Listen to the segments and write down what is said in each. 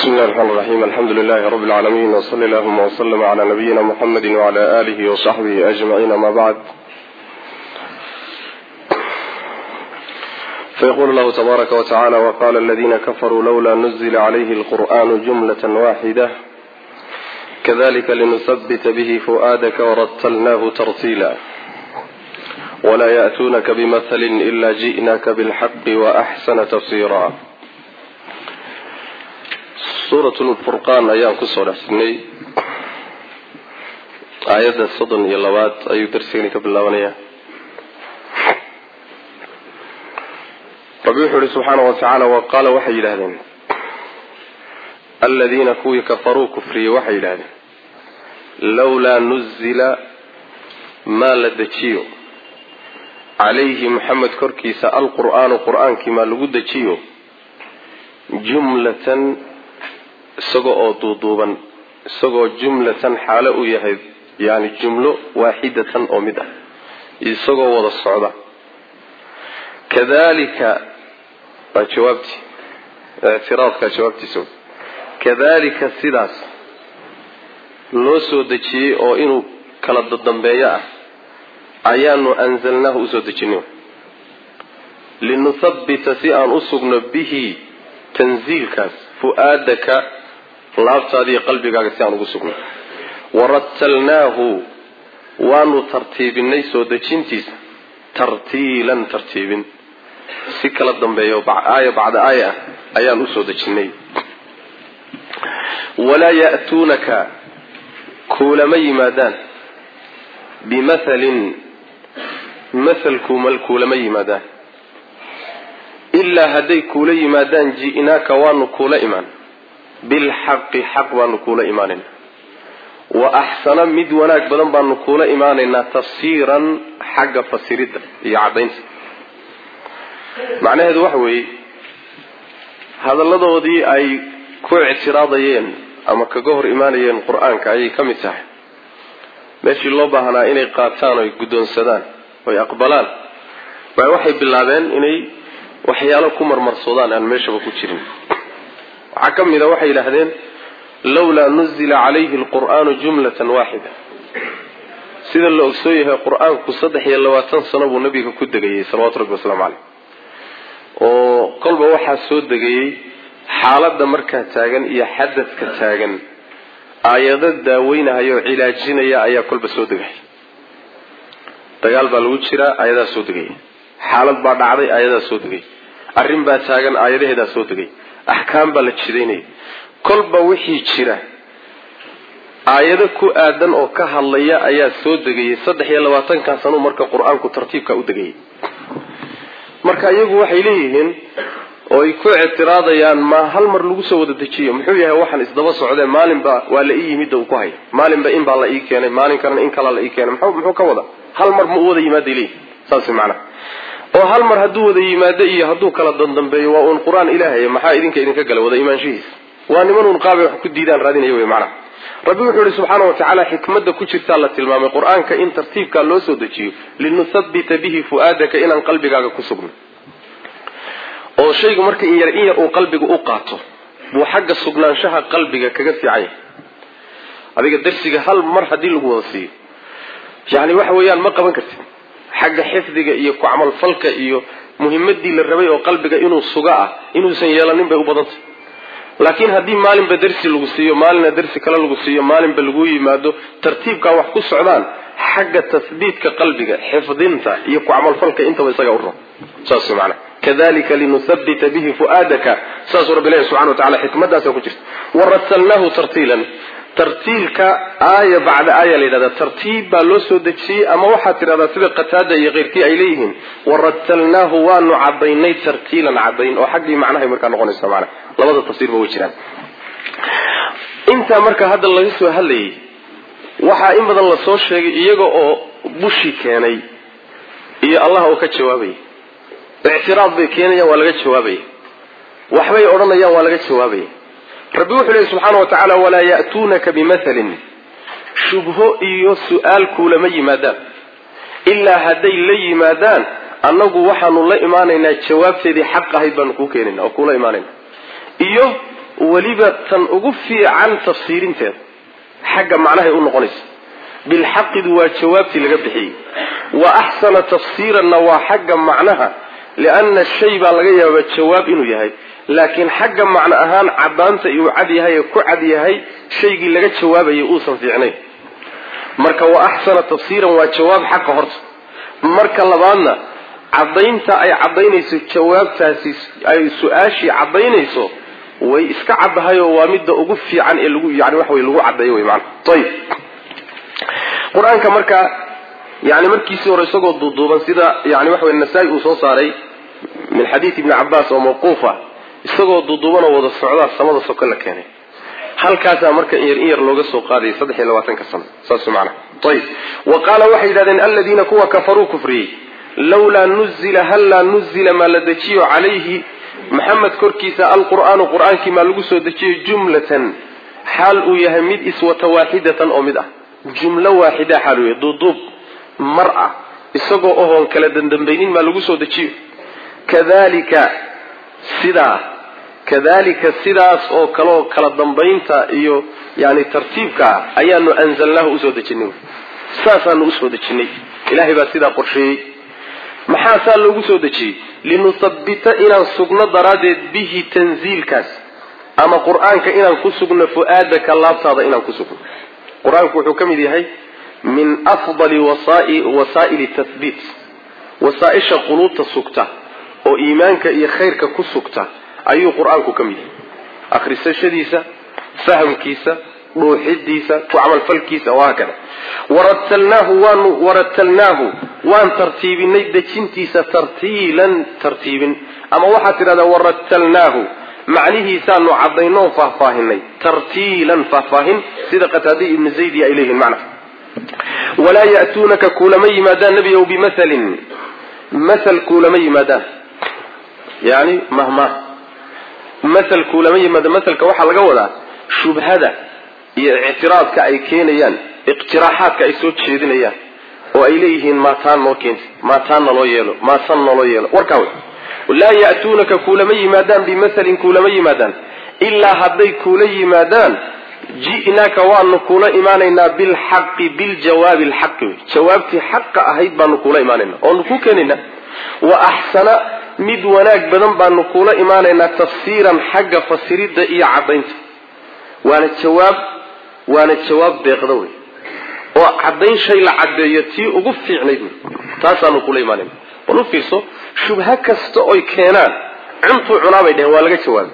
بسم الله الرحمن الرحيم الحمد لله رب العالمين وصلى اللهم وسلم على نبينا محمد وعلى آله وصحبه أجمعين ما بعد فيقول الله تبارك وتعالى وقال الذين كفروا لولا نزل عليه القرآن جملة واحدة كذلك لنثبت به فؤادك ورتلناه ترتيلا ولا يأتونك بمثل إلا جئناك بالحق وأحسن تفسيرا suurat lfurqaan ayaan kusoo dhexsignay aayadda soddon iyo labaad ayuu darsigani ka bilaabanayaa rabbi wuxuu ihi subxaana wa tacaala wa qaala waxay yidhahdeen aladiina kuwii kafaruu kufriyey waxay yidhahdeen lawlaa nuzila maa la dejiyo calayhi maxamed korkiisa alqur'aanu qur-aankii maa lagu dejiyo jumlatan isagoo oo duuduuban isagoo jumlatan xaalo uu yahay yani jumlo waaxidatan oo mid ah isagoo wada socda kadalika waa jawaabtii ictiraadka jawaabtiisa kadalika sidaas loo soo dejiyey oo inuu kala dadambeeyo ah ayaanu anzalnaahu usoo dejinay linuthabbita si aan u sugno bihi tanziilkaas fu-aadaka laabtaadiiyo qalbigaaga si aan ugu sugno warattalnaahu waanu tartiibinay soo dejintiisa tartiilan tartiibin si kala dambeeyo aaya bacda aaya ah ayaan usoo dejinay walaa ya'tuunaka kuulama yimaadaan bimathalin mathalkumal kuulama yimaadaan ilaa hadday kuula yimaadaan ji'naaka waanu kuula imaan bilxaqi xaq baanu kuula imaanaynaa wa axsana mid wanaag badan baanu kuula imaanaynaa tafsiiran xagga fasiridda iyo caddaynta macnaheedu waxa weeye hadalladoodii ay ku ictiraadayeen ama kaga hor imaanayeen qur-aanka ayay ka mid tahay meeshii loo baahnaa inay qaataan oy guddoonsadaan oy aqbalaan waay waxay bilaabeen inay waxyaalo ku marmarsoodaan aan meeshaba ku jirin waxaa ka mid a waxay yidhaahdeen lawlaa nuzila calayhi alqur'aanu jumlatan waaxida sida la ogsoon yahay qur-aanku saddex iyo labaatan sano buu nabiga ku degayey salawatu rabbi wasalaamu caleyh oo kolba waxaa soo degayey xaaladda markaa taagan iyo xadadka taagan aayado daaweynahaya oo cilaajinaya ayaa kolba soo degay dagaal baa lagu jiraa aayadaa soo degaya xaalad baa dhacday aayadaa soo degay arrin baa taagan aayadaheedaa soo degay axkaam baa la jidaynaya kolba wixii jira aayado ku aadan oo ka hadlaya ayaa soo degayay saddex iyo labaatankaa sanuu marka qur-aanku tartiibka u degayay marka iyagu waxay leeyihiin oo ay ku ictiraadayaan ma hal mar lagu soo wada dejiyo muxuu yahay waxaan isdaba socdee maalinba waa la ii yimidda uu ku haya maalinba in baa la ii keenay maalin kalena in kalaa la ii keenay muxuu ka wada hal mar ma u wada yimaaday leeyihin saas macnaha oo hal mar hadduu wada yimaado iyo hadduu kala dandambeeyo waa uun qur-aan ilaahay maxaa idinka idinka gala wada imaanshihiisa waa niman uun qaabay wax ku diidaan raadinaya wey macnaha rabbi wuxuu ihi subxaana wa tacaala xikmadda ku jirtaa la tilmaamay qur-aanka in tartiibkaa loo soo dejiyo linuthabbita bihi fu-aadaka inaan qalbigaaga ku sugno oo shaygu marka in yar in yar uu qalbiga u qaato buu xagga sugnaanshaha qalbiga kaga fiican yahay adiga darsiga hal mar haddii lagu wada siiyo yani waxa weeyaan ma qaban kartid xagga xifdiga iyo ku camalfalka iyo muhimadii la rabay oo qalbiga inuu suga ah inuusan yeelanin bay u badantay laakiin haddii maalinba darsi lagu siiyo maalinna darsi kale lagu siiyo maalinba lagu yimaado tartiibkaa wax ku socdaan xagga tasbiitka qalbiga xifdinta iyo ku camalfalka intaba isaga u rab saas maana kadalika linuthabbita bihi fu'aadaka saasuu rabbi ilahi subxana wa tacala xikmadaasa ku jirta waratalnaahu tartiilan tartiilka aaya bacda aaya la yidhahda tartiib baa loo soo dejiyey ama waxaad tidhahdaa sida qataada iyo keyrkii ay leeyihiin waratalnaahu waanu cadaynay tartiilan cadayn oo xaggii macnahay markaa noqonaysa maana labada tafsiirba way jiraan intaa marka hadda laga soo hadlayay waxaa in badan la soo sheegay iyaga oo bushi keenay iyo allah oo ka jawaabaya ictiraad bay keenayaan waa laga jawaabaya waxbay odhanayaan waa laga jawaabaya rabbi wuxuu lehi subxaana wa tacaala walaa ya'tuunaka bimathalin shubho iyo su-aal kuulama yimaadaan ilaa hadday la yimaadaan annagu waxaanu la imaanaynaa jawaabteedii xaq ahayd baanu kuu keenayna oo kuula imaanayna iyo weliba tan ugu fiican tafsiirinteeda xagga macnahay u noqonaysa bilxaqidu waa jawaabtii laga bixiyey wa axsana tafsiiranna waa xagga macnaha lianna shay baa laga yaabaa jawaab inuu yahay laakiin xagga macno ahaan caddaanta uu cad yahay ee ku cad yahay shaygii laga jawaabayay uusan fiicnayn marka wa axsana tafsiiran waa jawaab xaqa horta marka labaadna caddaynta ay caddaynayso jawaabtaasi ay su-aashii caddaynayso way iska caddahay oo waa midda ugu fiican ee lagu yani waxa wey lagu caddeeyo wey maana ayib qur-aanka marka yani markiisii hore isagoo duuduuban sida yani waxa wey nasaa-i uu soo saaray min xadiid ibni cabaas oo mawquufa isagoo duuduubanoo wada socdaa samada soko la keenay halkaasaa marka in yar in yar looga soo qaadayay saddex iyo labaatanka sano saas macana ayib wa qaala waxay yidhahdeen aladiina kuwa kafaruu kufriyey lawlaa nuzila hallaa nuzila maa la dejiyo calayhi maxamed korkiisa alqur'aanu qur-aankii maa lagu soo dejiyo jumlatan xaal uu yahay mid iswata waaxidatan oo mid ah jumlo waaxida xaal uu yahay duuduub mar ah isagoo ohoon kala dandambaynin maa lagu soo dejiyo kadalika sidaa kadalika sidaas oo kaleoo kala dambaynta iyo yani tartiibka ah ayaanu anzalnaahu usoo dejinay saasaanu usoo dejinay ilahay baa sidaa qorsheeyey maxaa saa loogu soo dejiyey linuhabbita inaan sugno daraaddeed bihi tanziilkaas ama qur-aanka inaan ku sugno fu-aadaka laabtaada inaan ku sugno qur-aanku wuxuu ka mid yahay min afdali wasaa'ili tathbiit wasaaisha quluubta sugta oo iimaanka iyo khayrka ku sugta ayuu qur-aanku ka mid yahay akhrisashadiisa fahamkiisa dhuuxidiisa ku camalfalkiisa wahaakada waratalnaahu waanu waratalnaahu waan tartiibinay dejintiisa tartiilan tartiibin ama waxaad tidhahdaa waratalnaahu macnihiisaanu caddaynoo faahfaahinay tartiilan faahfaahin sida qataadiy ibnu zaydi ay leeyihiin macna walaa ya'tuunaka kuulama yimaadaan nebigow bimathalin mathal kuulama yimaadaan yani mahmah mathal kuulama yimaada mathalka waxaa laga wadaa shubhada iyo ictiraadka ay keenayaan iqtiraaxaadka ay soo jeedinayaan oo ay leeyihiin maataan noo keenti maataan naloo yeelo maasan naloo yeelo warkaa wey laa ya'tuunaka kuulama yimaadaan bimathalin kuulama yimaadaan ilaa hadday kuula yimaadaan ji'naaka waanu kuula imaanaynaa bilxaqi biljawaabi alxaqi wey jawaabtii xaqa ahayd baanu kuula imaanaynaa oonu ku keenaynaa wa axsana mid wanaag badan baanu kuula imaanaynaa tafsiiran xagga fasiridda iyo caddaynta waana jawaab waana jawaab deeqda wey oo caddayn shay la caddeeyo tii ugu fiicnayd wey taasaanu kula imaanayna bal u fiirso shubha kasta oy keenaan cuntuu cunaabay dheheen waa laga jawaabay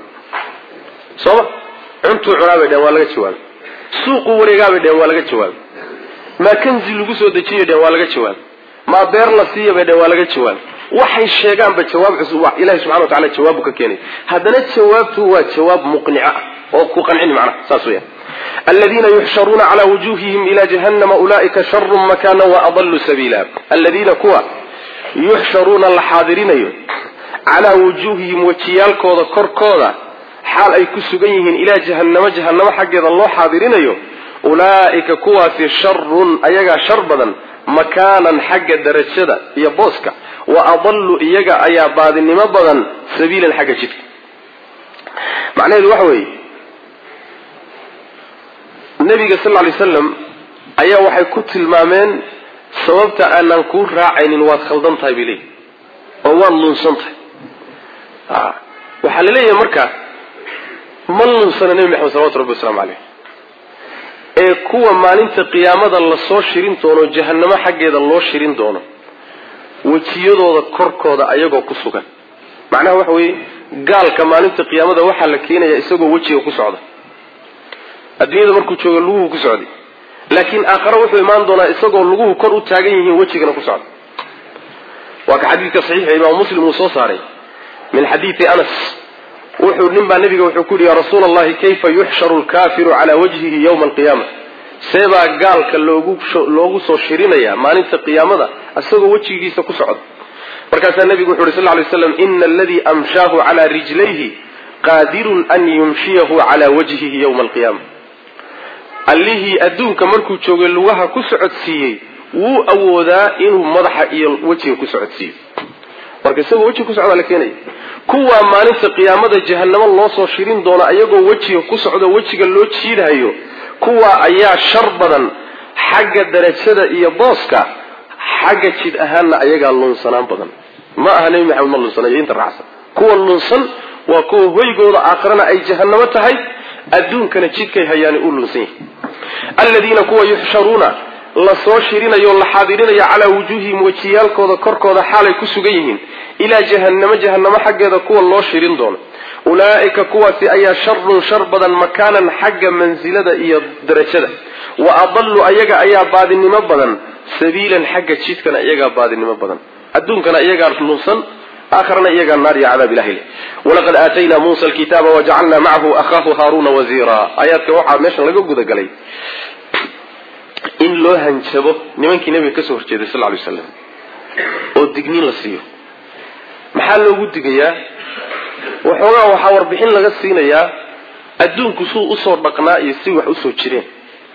sooma cuntuu cunaabay dheheen waa laga jawaabay suuquu wareegaabay dheheen waa laga jawaabay maa kanzi lagu soo dejiyo dheheen waa laga jawaabay maa beer la siiya bay dheheen waa laga jawaabay waxay sheegaanba jawaab cusub ilahi subxana wa tacala jawaabu ka keenay haddana jawaabtu waa jawaab muqnica ah oo ku qancini macnaha saas weeyaan aladiina yuxsharuuna calaa wujuuhihim ila jahannama ulaa'ika sharu makana waadallu sabiila aladiina kuwa yuxsharuuna la xaadirinayo calaa wujuuhihim wejiyaalkooda korkooda xaal ay ku sugan yihiin ilaa jahannamo jahannamo xaggeeda loo xaadirinayo ulaa'ika kuwaasi sharun ayagaa shar badan makaanan xagga darajada iyo booska wa adallu iyaga ayaa baadinimo badan sabiilan xagga jidka macnaheedu waxa weeye nabiga sal ly slam ayaa waxay ku tilmaameen sababta aanaan kuu raacaynin waad khaldan tahay bay leeyihi oo waad lunsan tahay waxaa la leeyahay marka ma lunsana nebi maxamed salawatu rabbi waslamu caleyh ee kuwa maalinta qiyaamada lasoo shirin doono jahannamo xaggeeda loo shirin doono wejiyadooda korkooda ayagoo ku sugan macnaha waxa weeye gaalka maalinta qiyaamada waxaa la keenaya isagoo wejiga ku socda adduunyada markuu joogo luguhu ku socday laakiin aakhare wuxuu imaan doonaa isagoo luguhu kor u taagan yihiin wejigana ku socda waa ka xadiidka saxiixa imaamu muslim uu soo saaray min xadiidi anas wuxuu nin baa nabiga wuxuu ku yihi ya rasuula allahi kayfa yuxsharu lkaafiru calaa wajhihi yowma alqiyaama seebaa gaalka loogu loogu soo shirinaya maalinta qiyaamada isagoo wejigiisa ku socda markaasaa nabigu wuxu uhi sal ly slam ina aladii amshaahu calaa rijlayhi qaadirun an yumshiyahu calaa wajhihi yowma alqiyaama allihii adduunka markuu joogay lugaha ku socodsiiyey wuu awoodaa inuu madaxa iyo wejiga ku socodsiiyo marka isagoo wejiga ku socdaa la keenaya kuwaa maalinta qiyaamada jahanamo loo soo shirin doono ayagoo wejiga ku socdo wejiga loo jiidhayo kuwaa ayaa shar badan xagga darajada iyo booska xagga jid ahaanna ayagaa lunsanaan badan ma aha nebi maxamed ma lunsanayo inta raacsan kuwa lunsan waa kuwa hoygooda aakhirana ay jahanamo tahay adduunkana jidkay hayaani uu lunsan yahay aladiina kuwa yuxsharuuna la soo shirinayo la xaadirinayo calaa wujuuhihim wejiyaalkooda korkooda xaalay ku sugan yihiin ilaa jahannamo jahannamo xaggeeda kuwa loo shirin doono ulaa'ika kuwaasi ayaa sharun shar badan makaanan xagga mansilada iyo darajada wa adallu ayaga ayaa baadinimo badan sabiilan xagga jidkana iyagaa baadinimo badan adduunkana iyagaa lunsan aakhirana iyagaa naar iyo cadaab ilahay leh walaqad aataynaa muusa alkitaaba wajacalnaa macahu akhaahu haaruuna wasiira aayaadka waxaa meeshan laga gudagalay in loo hanjabo nimankii nabiga kasoo horjeeday sal lay slam oo digniin la siiyo maxaa loogu digayaa waxoogaa waxaa warbixin laga siinayaa adduunku suu usoo dhaqnaa iyo si wax usoo jireen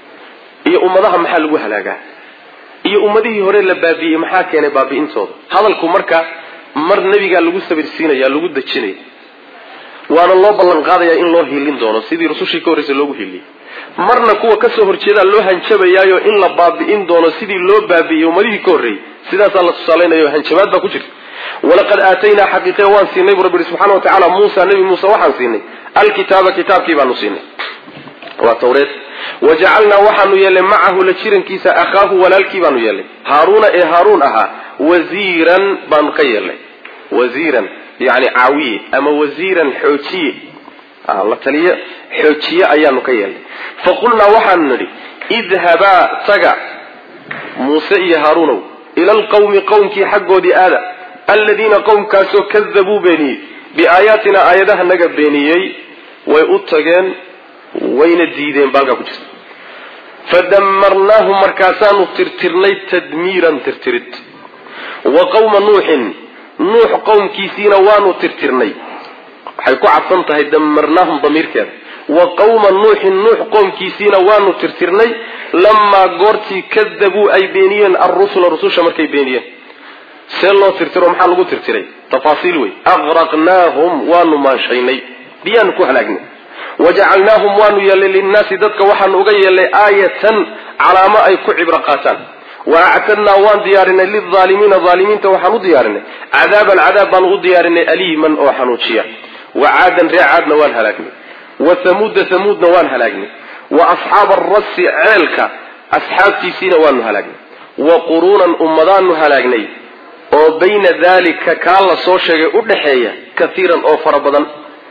iyo ummadaha maxaa lagu halaagaa iyo ummadihii hore la baabi'iyey maxaa keenay baabi'intooda hadalku marka mar nebigaa lagu sabirsiinaya lagu dejinaya waana loo ballan qaadayaa in loo hiilin doono sidii rusushii ka horreysay loogu hiiliyey marna kuwa kasoo horjeedaa loo hanjabayaayo in la baabi'in doono sidii loo baabi'iyey ummadihii ka horreeyey sidaasaa la tusaalaynayo hanjabaad baa ku jirta walaqad aataynaa xaqiiqe waan siinay bu rabbi subxana wa tacala muusa nebi muuse waxaan siinay alkitaaba kitaabkii baanu siinay waa tawreed wajacalnaa waxaanu yeelnay macahu la jirankiisa akhaahu walaalkii baanu yeelnay haaruuna ee haaruun ahaa wasiiran baanu ka yeelnay wasiiran yani caawiye ama wasiiran xoojiye la taliye xoojiye ayaanu ka yeelnay faqulnaa waxaanu nidhi idhabaa taga muuse iyo haaruunow ila alqawmi qowmkii xaggoodii aada aladiina qowmkaasoo kadabuu beeniyey biaayaatina aayadaha naga beeniyey way u tageen wayna diideen baalkaa ku jirta fadamarnaahum markaasaanu tirtirnay tadmiiran tirtirid wa qawma nuuxin nuux qowmkiisiina waanu tirtirnay waxay ku cadsan tahay damarnaahum damiirkeeda wa qawma nuuxin nuux qowmkiisiina waanu tirtirnay lamaa goortii kadabuu ay beeniyeen alrusula rususha markay beeniyeen see loo tirtiro maxaa lagu tirtiray tafaasiil wey aqraqnaahum waanu maanshaynay biyaanu ku halaagnay wajacalnaahum waanu yeelnay linnaasi dadka waxaanu uga yeelnay aayatan calaamo ay ku cibro qaataan wa actadnaa waan diyaarinay lilaalimiina aalimiinta waxaan u diyaarinay cadaaban cadaab baanu u diyaarinay aliiman oo xanuujiya wa caadan ree caadna waan halaagnay wa hamuuda hamuudna waan halaagnay wa asxaaba arasi ceelka asxaabtiisiina waanu halaagnay wa quruunan ummadaanu halaagnay oo bayna daalika kaa la soo sheegay u dhaxeeya kaiiran oo fara badan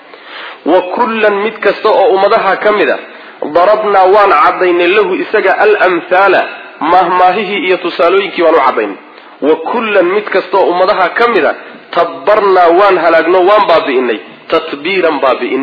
wa kullan mid kasta oo ummadaha ka mid a darabnaa waan caddaynay lahu isaga almhaala maahmaahihii iyo tusaalooyinkii waan u caddaynay wa kullan mid kasta oo ummadaha ka mid a tabbarnaa waan halaagno waan baabi'inay tatbiiran baabi'in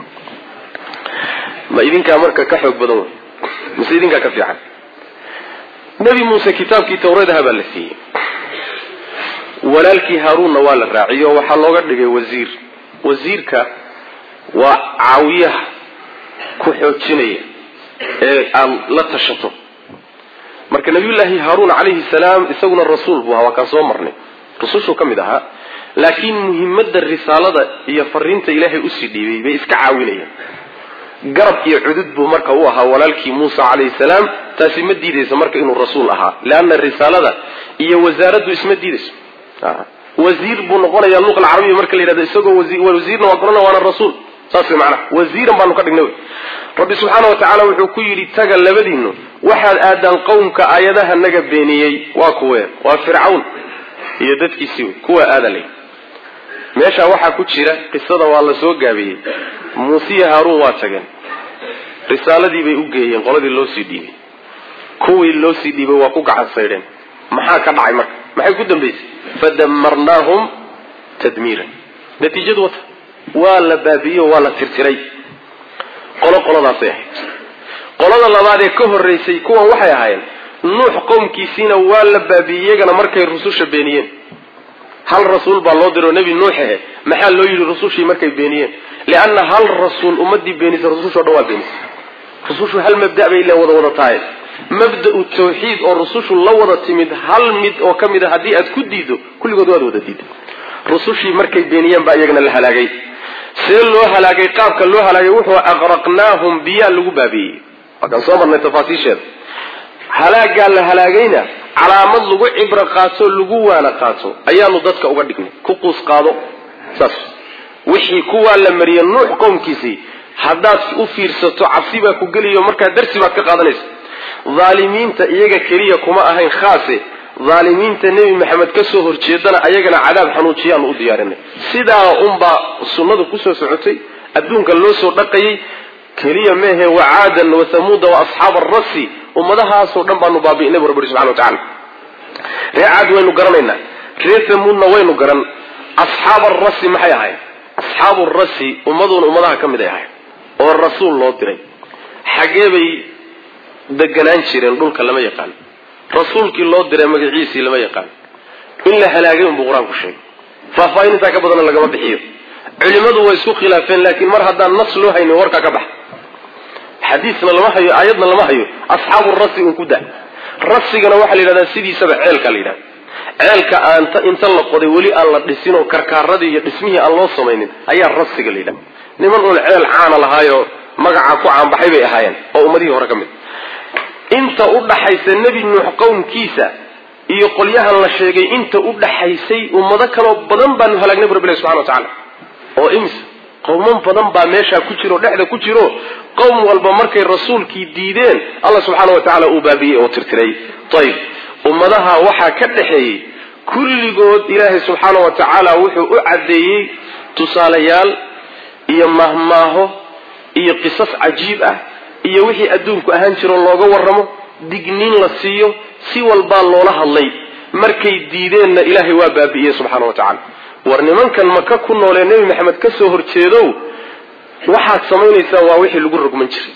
ma idinkaa marka ka xoog badan wey mise idinkaa ka fiican nebi muuse kitaabkii tawreedaha baa la siiyey walaalkii haaruunna waa la raaciyey oo waxaa looga dhigay wasiir wasiirka waa caawiyaha ku xoojinaya ee aad la tashato marka nabiyullaahi haaruun calayhi salaam isaguna rasuul buu ahaa waa kaan soo marnay rusushuu ka mid ahaa laakiin muhimadda risaalada iyo fariinta ilaahay usii dhiibay bay iska caawinayaan garab iyo cudud buu marka u ahaa walaalkii muusa calayhi salaam taasi ma diidayso marka inuu rasuul ahaa leanna risaalada iyo wasaaraddu isma diidayso wasiir buu noqonaya luqa alcarabiya marka la yidhahdo isagoo wasiirna waa gorana waana rasuul saas wey macnaha wasiiran baanu ka dhignay rabbi subxaana wa tacaala wuxuu ku yidhi taga labadiinu waxaad aadaan qowmka aayadaha naga beeniyey waa kuwe waa fircawn iyo dadkiisii wey kuwa aada lay meeshaa waxaa ku jira qisada waa la soo gaabiyey muusiya haaruun waa tageen risaaladii bay u geeyeen qoladii loo sii dhiibay kuwii loo sii dhiibay waa ku gacan saydheen maxaa ka dhacay marka maxay ku dambaysay fadamarnaahum tadmiiran natiijadu wata waa la baabi'iye oo waa la tirtiray qolo qoladaasay ahayd qolada labaad ee ka horraysay kuwan waxay ahaayeen nuux qowmkiisiina waa la baabi'iyey iyagana markay rususha beeniyeen hal rasuul baa loo diroo nebi nuux ahe maxaa loo yidhi rusushii markay beeniyeen lianna hal rasuul ummadii beenisa rusushoo dhan waa beenisay rusushu hal mabda' bay ila wada wada tahay mabda'u tawxiid oo rusushu la wada timid hal mid oo ka mid a haddii aad ku diido kulligood waad wada diiday rusushii markay beeniyeen baa iyagana la halaagay see loo halaagay qaabka loo halaagay wuxuu aqraqnaahum biyaa lagu baabiiyey waakaan soo marnay tafaasiisheeda halaagaa la halaagayna calaamad lagu cibro qaato lagu waana qaato ayaanu dadka uga dhignay ku quus qaado saas wixii kuwaa la mariyey nuux qowmkiisii haddaad u fiirsato cabsi baa ku geliyo markaa darsi baad ka qaadanaysa dhaalimiinta iyaga keliya kuma ahayn khaase dhaalimiinta nebi maxamed ka soo horjeedana ayagana cadaab xanuujiyaanu u diyaarinay sidaa unbaa sunnadu kusoo socotay adduunka loo soo dhaqayay keliya meehe wacaadan wa hamuuda wa asxaab arasi ummadahaasoo dhan baanu baabi'inay bu rabbi subxana wa tacala ree caad waynu garanaynaa ree hamuudna waynu garan asxaab arasi maxay ahayd asxaabu rasi ummaduuna ummadaha ka mid ay ahayd oo rasuul loo diray xaggee bay deganaan jireen dhulka lama yaqaan rasuulkii loo diray magaciisii lama yaqaan in la halaagay unbuu qur-aanku sheegay faahfaahin intaa ka badanna lagama bixiyo culimadu way isku khilaafeen laakiin mar haddaan nas loo haynin warkaa ka bax xadiisna lama hayo aayadna lama hayo asxaabu rasi un ku da rasigana waxaa la yidhahdaa sidiisaba ceelka la yidhahda ceelka aanta inta la qoday weli aan la dhisin oo karkaaradii iyo dhismihii aan loo samaynin ayaa rasiga la yidhahda niman uun ceel caana lahaayoo magacaa ku caanbaxay bay ahaayeen oo ummadihii hore ka mid inta u dhaxaysa nebi nuux qowmkiisa iyo qolyahan la sheegay inta u dhaxaysay ummado kaloo badan baanu halaagnay bu rabbilahi subxana wa tacala oo imisa qowman badan baa meeshaa ku jiro o dhexda ku jiro qowm walba markay rasuulkii diideen allah subxaana wa tacaala uu baabiyey oo tirtiray ayib ummadaha waxaa ka dhexeeyey kulligood ilaahay subxaana wa tacaala wuxuu u caddeeyey tusaalayaal iyo mahmaaho iyo qisas cajiib ah iyo wixii adduunku ahaan jiro looga warramo digniin la siiyo si walbaa loola hadlay markay diideenna ilaahay waa baabi'iyey subxaana wa tacala war nimankan maka ku noolee nebi maxamed ka soo horjeedow waxaad samaynaysaan waa wixii lagu rogman jiray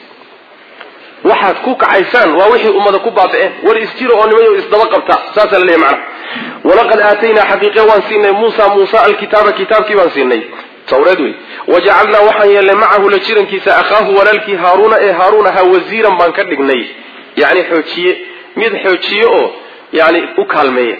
waxaad ku kacaysaan waa wixii ummada ku baabi'een war isjiro oo nimayo isdaba qabta saasaa la leeyahy macana walaqad aataynaa xaqiiqe waan siinay muusa muusa alkitaaba kitaabkii baan siinay tawreed wey wajacalnaa waxaan yeelnay macahu la jirankiisa akhaahu walaalkii haaruuna ee haaruun ahaa wasiiran baan ka dhignay yani xoojiye mid xoojiye oo yani u kaalmeeya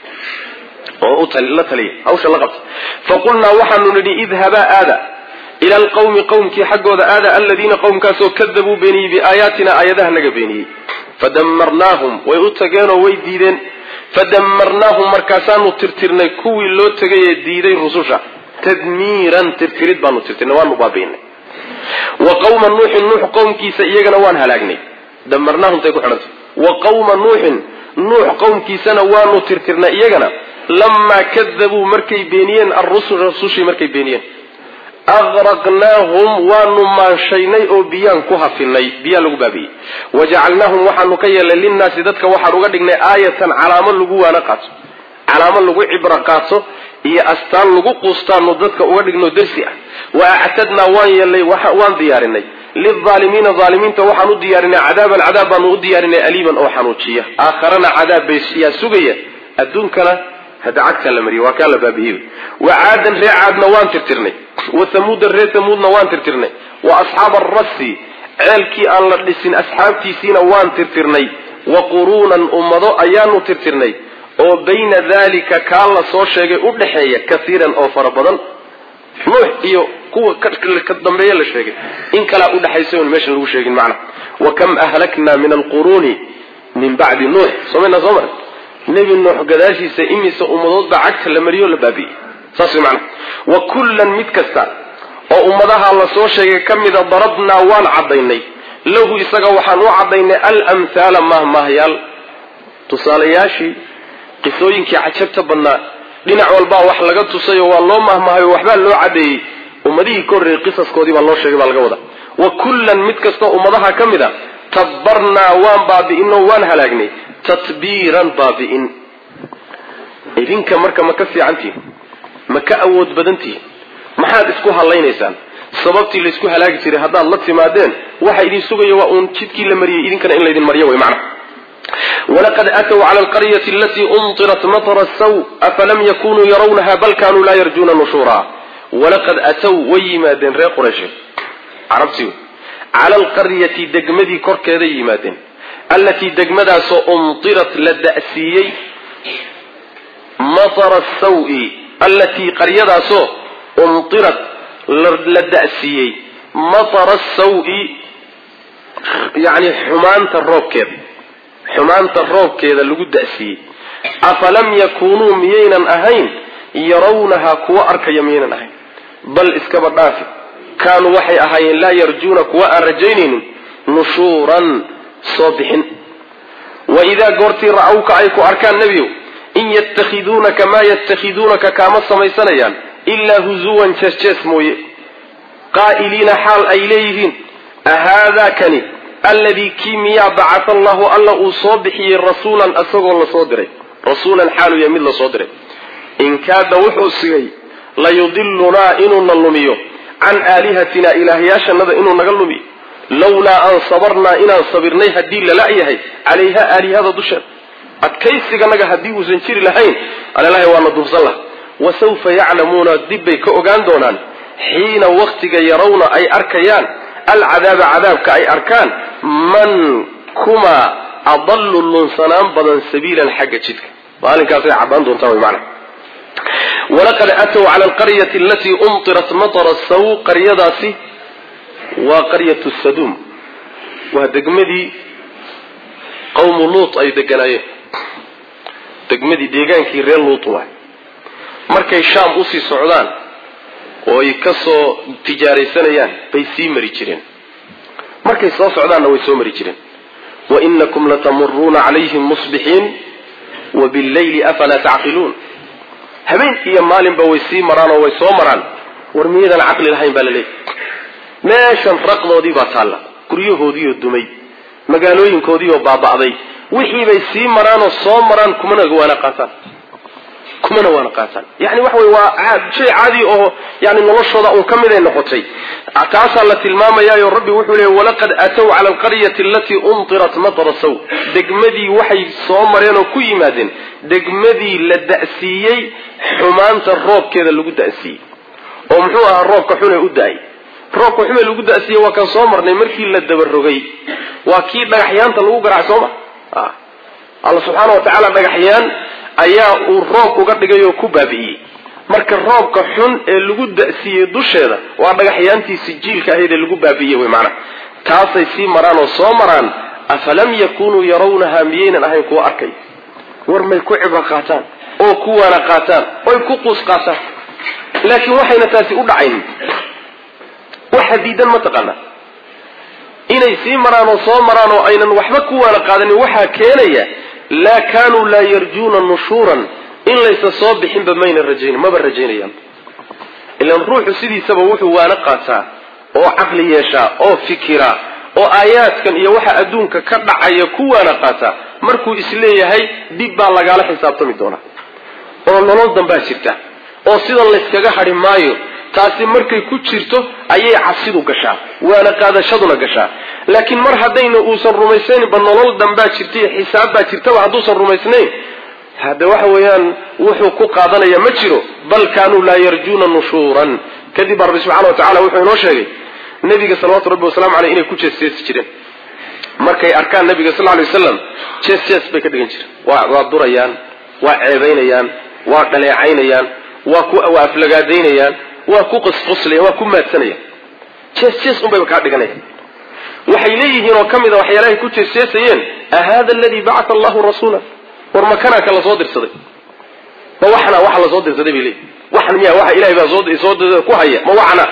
oo la taliya hawsha la qabta faqulnaa waxaanu nidhi idhabaa aada ila alqawmi qowmkii xaggooda aada aladiina qowmkaasoo kadabuu beeniyey biaayaatina aayadaha naga beeniyey fadamarnaahum way u tageenoo way diideen fadamarnaahum markaasaanu tirtirnay kuwii loo tegay ee diiday rususha tadmiiran tirtirid baanu tirtirnay waanu baabiinay wa qawma nuuxin nuux qowmkiisa iyagana waan halaagnay damarnaahumtay ku xidhantay wa qawma nuuxin nuux qowmkiisana waanu tirtirnay iyagana lamaa kadabuu markay beeniyeen alrusul rasushii markay beeniyeen aqraqnaahum waanu maanshaynay oo biyaan ku hafinay biyaa lagu baabiyey wajacalnaahum waxaanu ka yeelnay linnaasi dadka waxaan uga dhignay aayatan calaamo lagu waana qaato calaamo lagu cibro qaato iyo astaan lagu quustaanu dadka uga dhigno darsi ah wa actadnaa waan yeelnay waan diyaarinay lilaalimiina aalimiinta waxaan u diyaarinay cadaaban cadaab baanu u diyaarinay aliiban oo xanuujiya aakharana cadaab yaa sugaya adduunkana hada cagta la mariy waa kaa la baabi'iyey wa caadan ree caadna waan tirtirnay wa hamuudan ree hamuudna waan tirtirnay wa asxaaba arasi ceelkii aan la dhisin asxaabtiisiina waan tirtirnay wa quruunan ummado ayaanu tirtirnay oo bayna dalika kaa la soo sheegay u dhaxeeya kaiiran oo fara badan nuux iyo kuwa ka dambeeye la sheegay in kalaa udhexaysa on meeshan lagu sheegin macna wa kam ahlakna min alquruuni min bacdi nuux somayna soo mara nebi nuux gadaashiisa imise ummadood baa cagta la mariyo la baabi'iyey saas way macna wa kullan mid kasta oo ummadaha la soo sheegay ka mida darabnaa waan caddaynay lahu isaga waxaan u caddaynay alamhaala mahmahyaal tusaalayaashii qisooyinkii cajabta badnaa dhinac walbaa wax laga tusayo waa loo mahmahayo waxbaa loo caddeeyey ummadihii ka horreeyey qisaskoodii baa loo sheegay baa laga wadaa wa kullan mid kastoo ummadaha ka mid a tabbarnaa waan baabi'inoo waan halaagnay tatbiiran baabi'in idinka marka ma ka fiicantihin ma ka awood badantihin maxaad isku hallaynaysaan sababtii laysku halaagi jiray haddaad la timaadeen waxa idin sugaya waa uun jidkii la mariyey idinkana in laydin maryo way macna walaqad aatow cala alqaryati alatii umtirat matara saw afalam yakunuu yarawnaha bal kanuu laa yarjuuna nushuura walaqad atow way yimaadeen reer qurayshe carabtii cala alqaryati degmadii korkeeday yimaadeen allatii degmadaasoo umtirat la da'siiyey matara sawi allatii qaryadaasoo umtirat la da'siiyey matara sawi yacni xumaanta roobkeeda xumaanta roobkeeda lagu da'siiyey afalam yakuunuu miyaynan ahayn yarawnahaa kuwa arkaya miyaynan ahayn bal iskaba dhaafi kaanuu waxay ahaayeen laa yarjuuna kuwa aan rajaynaynin nushuuran soo bixin wa idaa goortii ra'awka ay ku arkaan nebiyow in yatakhiduunaka maa yatakhiduunaka kaama samaysanayaan ilaa huzuwan jees-jees mooye qaa'iliina xaal ay leeyihiin ahaadaa kani alladii kii miyaa bacata allahu alla uu soo bixiyey rasuulan isagoo lasoo diray rasuulan xaalu ya mid lasoo diray in kaada wuxuu sigay layudilunaa inuuna lumiyo can aalihatina ilaahyaashanada inuu naga lumiyo lawlaa an sabarnaa inaan sabirnay haddii lala yahay calayha aalihada dusheeda adkaysiganaga haddii uusan jiri lahayn alelahay waana duubsan laha wasawfa yaclamuuna dibbay ka ogaan doonaan xiina waktiga yarawna ay arkayaan alcadaaba cadaabka ay arkaan man kuma adallu lunsanaan badan sabiilan xagga jidka maalinkaasay caddaan doontaa wy maana walaqad aatow cala alqaryati alatii umtirat matara saw qaryadaasi waa qaryatu saduum waa degmadii qawmu luut ay deganaayeen degmadii deegaankii reer luut waay markay shaam usii socdaan oo ay ka soo tijaaraysanayaan bay sii mari jireen markay soo socdaanna way soo mari jireen wa inakum latamuruuna calayhim musbixiin wa billayli afalaa tacqiluun habeen iyo maalinba way sii maraan oo way soo maraan war miyadan caqli lahayn baa la leeyay meeshan raqdoodii baa taalla guryahoodiioo dumay magaalooyinkoodiioo baaba'day wixii bay sii maraanoo soo maraan kumana waana qaataan kumana waana qaataan yani waxa wey waa shay caadi oo yani noloshooda uun ka miday noqotay taasaa la tilmaamayaayo rabbi wuxuu leeyay walaqad aatow cala alqaryati alatii umtirat matara saw degmadii waxay soo mareen oo ku yimaadeen degmadii la da'siiyey xumaanta roobkeeda lagu da'siiyey oo muxuu ahaa roobka xune u da-ay roobka xume lagu da'siiyey waa kan soo marnay markii la dabarogay waa kii dhagaxyaanta lagu garaac sooma alla subxaana wa tacaala dhagaxyaan ayaa uu roob uga dhigay oo ku baabi'iyey marka roobka xun ee lagu da'siiyey dusheeda waa dhagaxyaantii sijiilka ahayd ee lagu baabi'iyey wey maanaa taasay sii maraan oo soo maraan afalam yakunuu yarawnaha miyaynan ahayn kuwa arkay war may ku cibro qaataan oo ku waana qaataan oy ku quus qaataan laakiin waxayna taasi u dhacayn waxa diidan ma taqaana inay sii maraan oo soo maraan oo aynan waxba ku waana qaadanin waxaa keenaya laa kaanuu laa yarjuuna nushuuran in laysa soo bixinba mayna rajayn maba rajaynayaan ilan ruuxu sidiisaba wuxuu waana qaataa oo caqli yeeshaa oo fikira oo aayaadkan iyo waxa adduunka ka dhacaya ku waana qaataa markuu isleeyahay dib baa lagaala xisaabtami doonaa oo nolol danbaa jirta oo sidan layskaga hadhi maayo taasi markay ku jirto ayay cabsidu gashaa waana qaadashaduna gashaa laakiin mar haddayna uusan rumaysnaynba nolol danbaa jirta iyo xisaab baa jirtaba hadduusan rumaysnayn hadde waxa weeyaan wuxuu ku qaadanaya ma jiro bal kaanuu laa yarjuuna nushuuran kadib baa rabbi subxana wa tacala wuxuu inoo sheegay nabiga salawatu rabbi wasalaamu aleyh inay ku jeesjeesi jireen markay arkaan nabiga sal lay waslam jees jees bay ka dhigan jireen waa waa durayaan waa ceebaynayaan waa dhaleecaynayaan waa ku waa aflagaadaynayaan waa ku qosqoslayan waa ku maadsanayaan jees jees unbayba kaa dhiganayaan waxay leeyihiin oo ka mid a waxyaalahay ku jeesjeesayeen ahada aladii bacata allahu rasuula war makanaa ka lasoo dirsaday ma waxna waxa lasoo dirsaday bay leeyihin waxan miya waxa ilahay baa soo ku haya ma waxna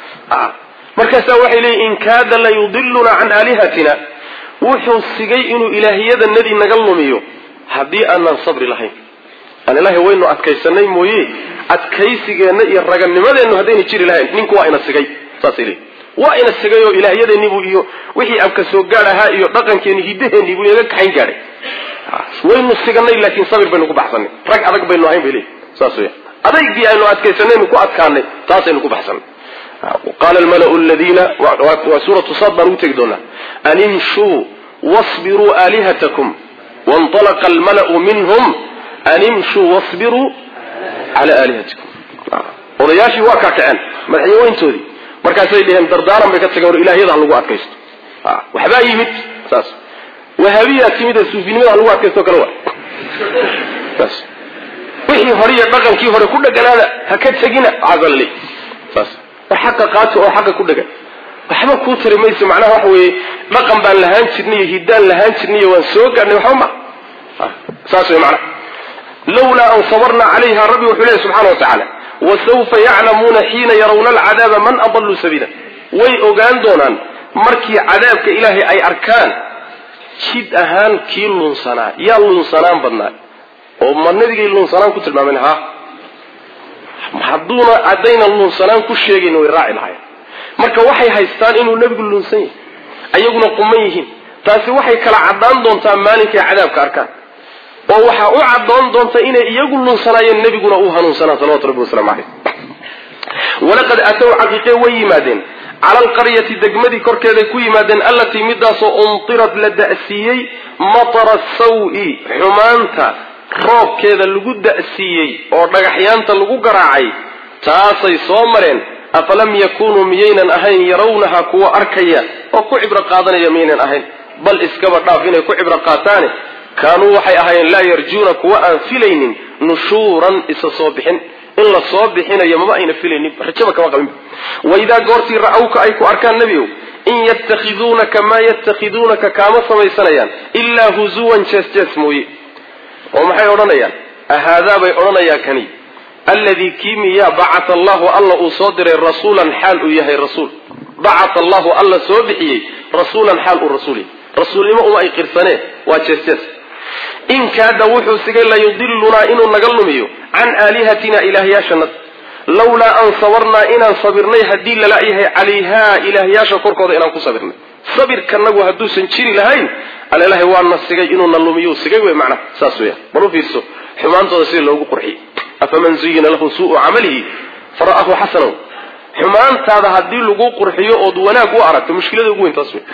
markaasaa waxay leeyihin in kaada la yudiluna can aalihatina wuxuu sigay inuu ilaahyadanadii naga lumiyo haddii aanan sabri lahayn aan ilaahay waynu adkaysanay mooye adkaysigeenna iyo raganimadeennu haddayna jiri lahayn ninku waa ina sigay saasay leeyihin waa ina sigay oo ilaahyadeeniibuu iyo wixii abka soo gaadh ahaa iyo dhaqankeeni hiddaheenniibuu inaga kaxayn gaadhay waynu siganay laakiin sabir baynu ku baxsanay rag adag baynu ahayn bay leeyihin saas weya adaygii aynu adkaysanaynu ku adkaanay taasaynu ku baxsanay qaala almalau ladiina waa suuratu sad baan ugu tegi doonaa an imshuu wasbiruu aalihatakum wainalaqa almalau minhum an imshuu wasbiruu cala aalihatikum odayaashii waa kaa kaceen madaxyaweyntoodii markaasay dheheen dardaaran bay ka tageen war ilaahyada ha lagu adkaysto waxbaa yimid saas wahaabiyaa timid ee suufinimada ha lagu adkaysto kale wa saas wixii hore iyo dhaqankii hore ku dheganaada ha ka tegina casalli saas war xaqa qaati oo xaqa ku dhegan waxba kuu tari mayso macnaha waxa weeye dhaqan baan lahaan jirnay iyo hiddaan lahaan jirnay iyo waan soo gaadhnay waxba ma saas wey macnaha lawlaa an sabarna calayha rabbi wuxuu leeyahy subxana wa tacaala wasawfa yaclamuuna xiina yarawna alcadaaba man adallu sabiila way ogaan doonaan markii cadaabka ilaahay ay arkaan jid ahaan kii lunsanaa yaa lunsanaan badnaa oo ma nabigay lunsanaan ku tilmaameen ha hadduuna haddayna lunsanaan ku sheegayn way raaci lahayen marka waxay haystaan inuu nebigu lunsan yahay ayaguna quman yihiin taasi waxay kala caddaan doontaa maalinkay cadaabka arkaan oo waxaa u caddoon doonta inay iyagu lunsanaayeen nebiguna uu hanuunsanaa salawatu rabbi waslamu caleyh walaqad aatow caqiiqe way yimaadeen cala alqaryati degmadii korkeeday ku yimaadeen allatii midaasoo umtirad la da'siiyey matara sawi xumaanta roobkeeda lagu da'siiyey oo dhagaxyaanta lagu garaacay taasay soo mareen afalam yakunuu miyaynan ahayn yarawnaha kuwa arkaya oo ku cibro qaadanaya miyaynan ahayn bal iskaba dhaaf inay ku cibro qaataane kaanuu waxay ahaayeen laa yarjuuna kuwa aan filaynin nushuuran isa soo bixin in la soo bixinayo maba ayna filaynin rajaba kama qabin waidaa goortii ra-awka ay ku arkaan nebiow in yatakhiduunaka maa yatakhiduunaka kaama samaysanayaan ilaa huzuwan jees jees mooye oo maxay odhanayaan ahaadaa bay odhanayaa kani alladii kii miyaa bacata allahu alla uu soo diray rasuulan xaal uu yahay rasuul bacata allahu alla soo bixiyey rasuulan xaal uu rasuul yahay rasuulnimo uma ay qirsaneen waa jees jees in kaada wuxuu sigay layudilunaa inuu naga lumiyo can aalihatina ilaahyaashanad lawlaa an sabarnaa inaan sabirnay haddii lala yahay calayhaa ilaahyaasha korkooda inaan ku sabirnay sabirkanagu hadduusan jiri lahayn alelahay waana sigay inuuna lumiyu sigay wey macnaha saas weya bal u fiirso xumaantooda sida loogu qurxiyey afaman zuyina lahu suu'u camalihi fara'ahu xasanaw xumaantaada haddii lagu qurxiyo ood wanaag u aragto mushkilada ugu weyn taas wey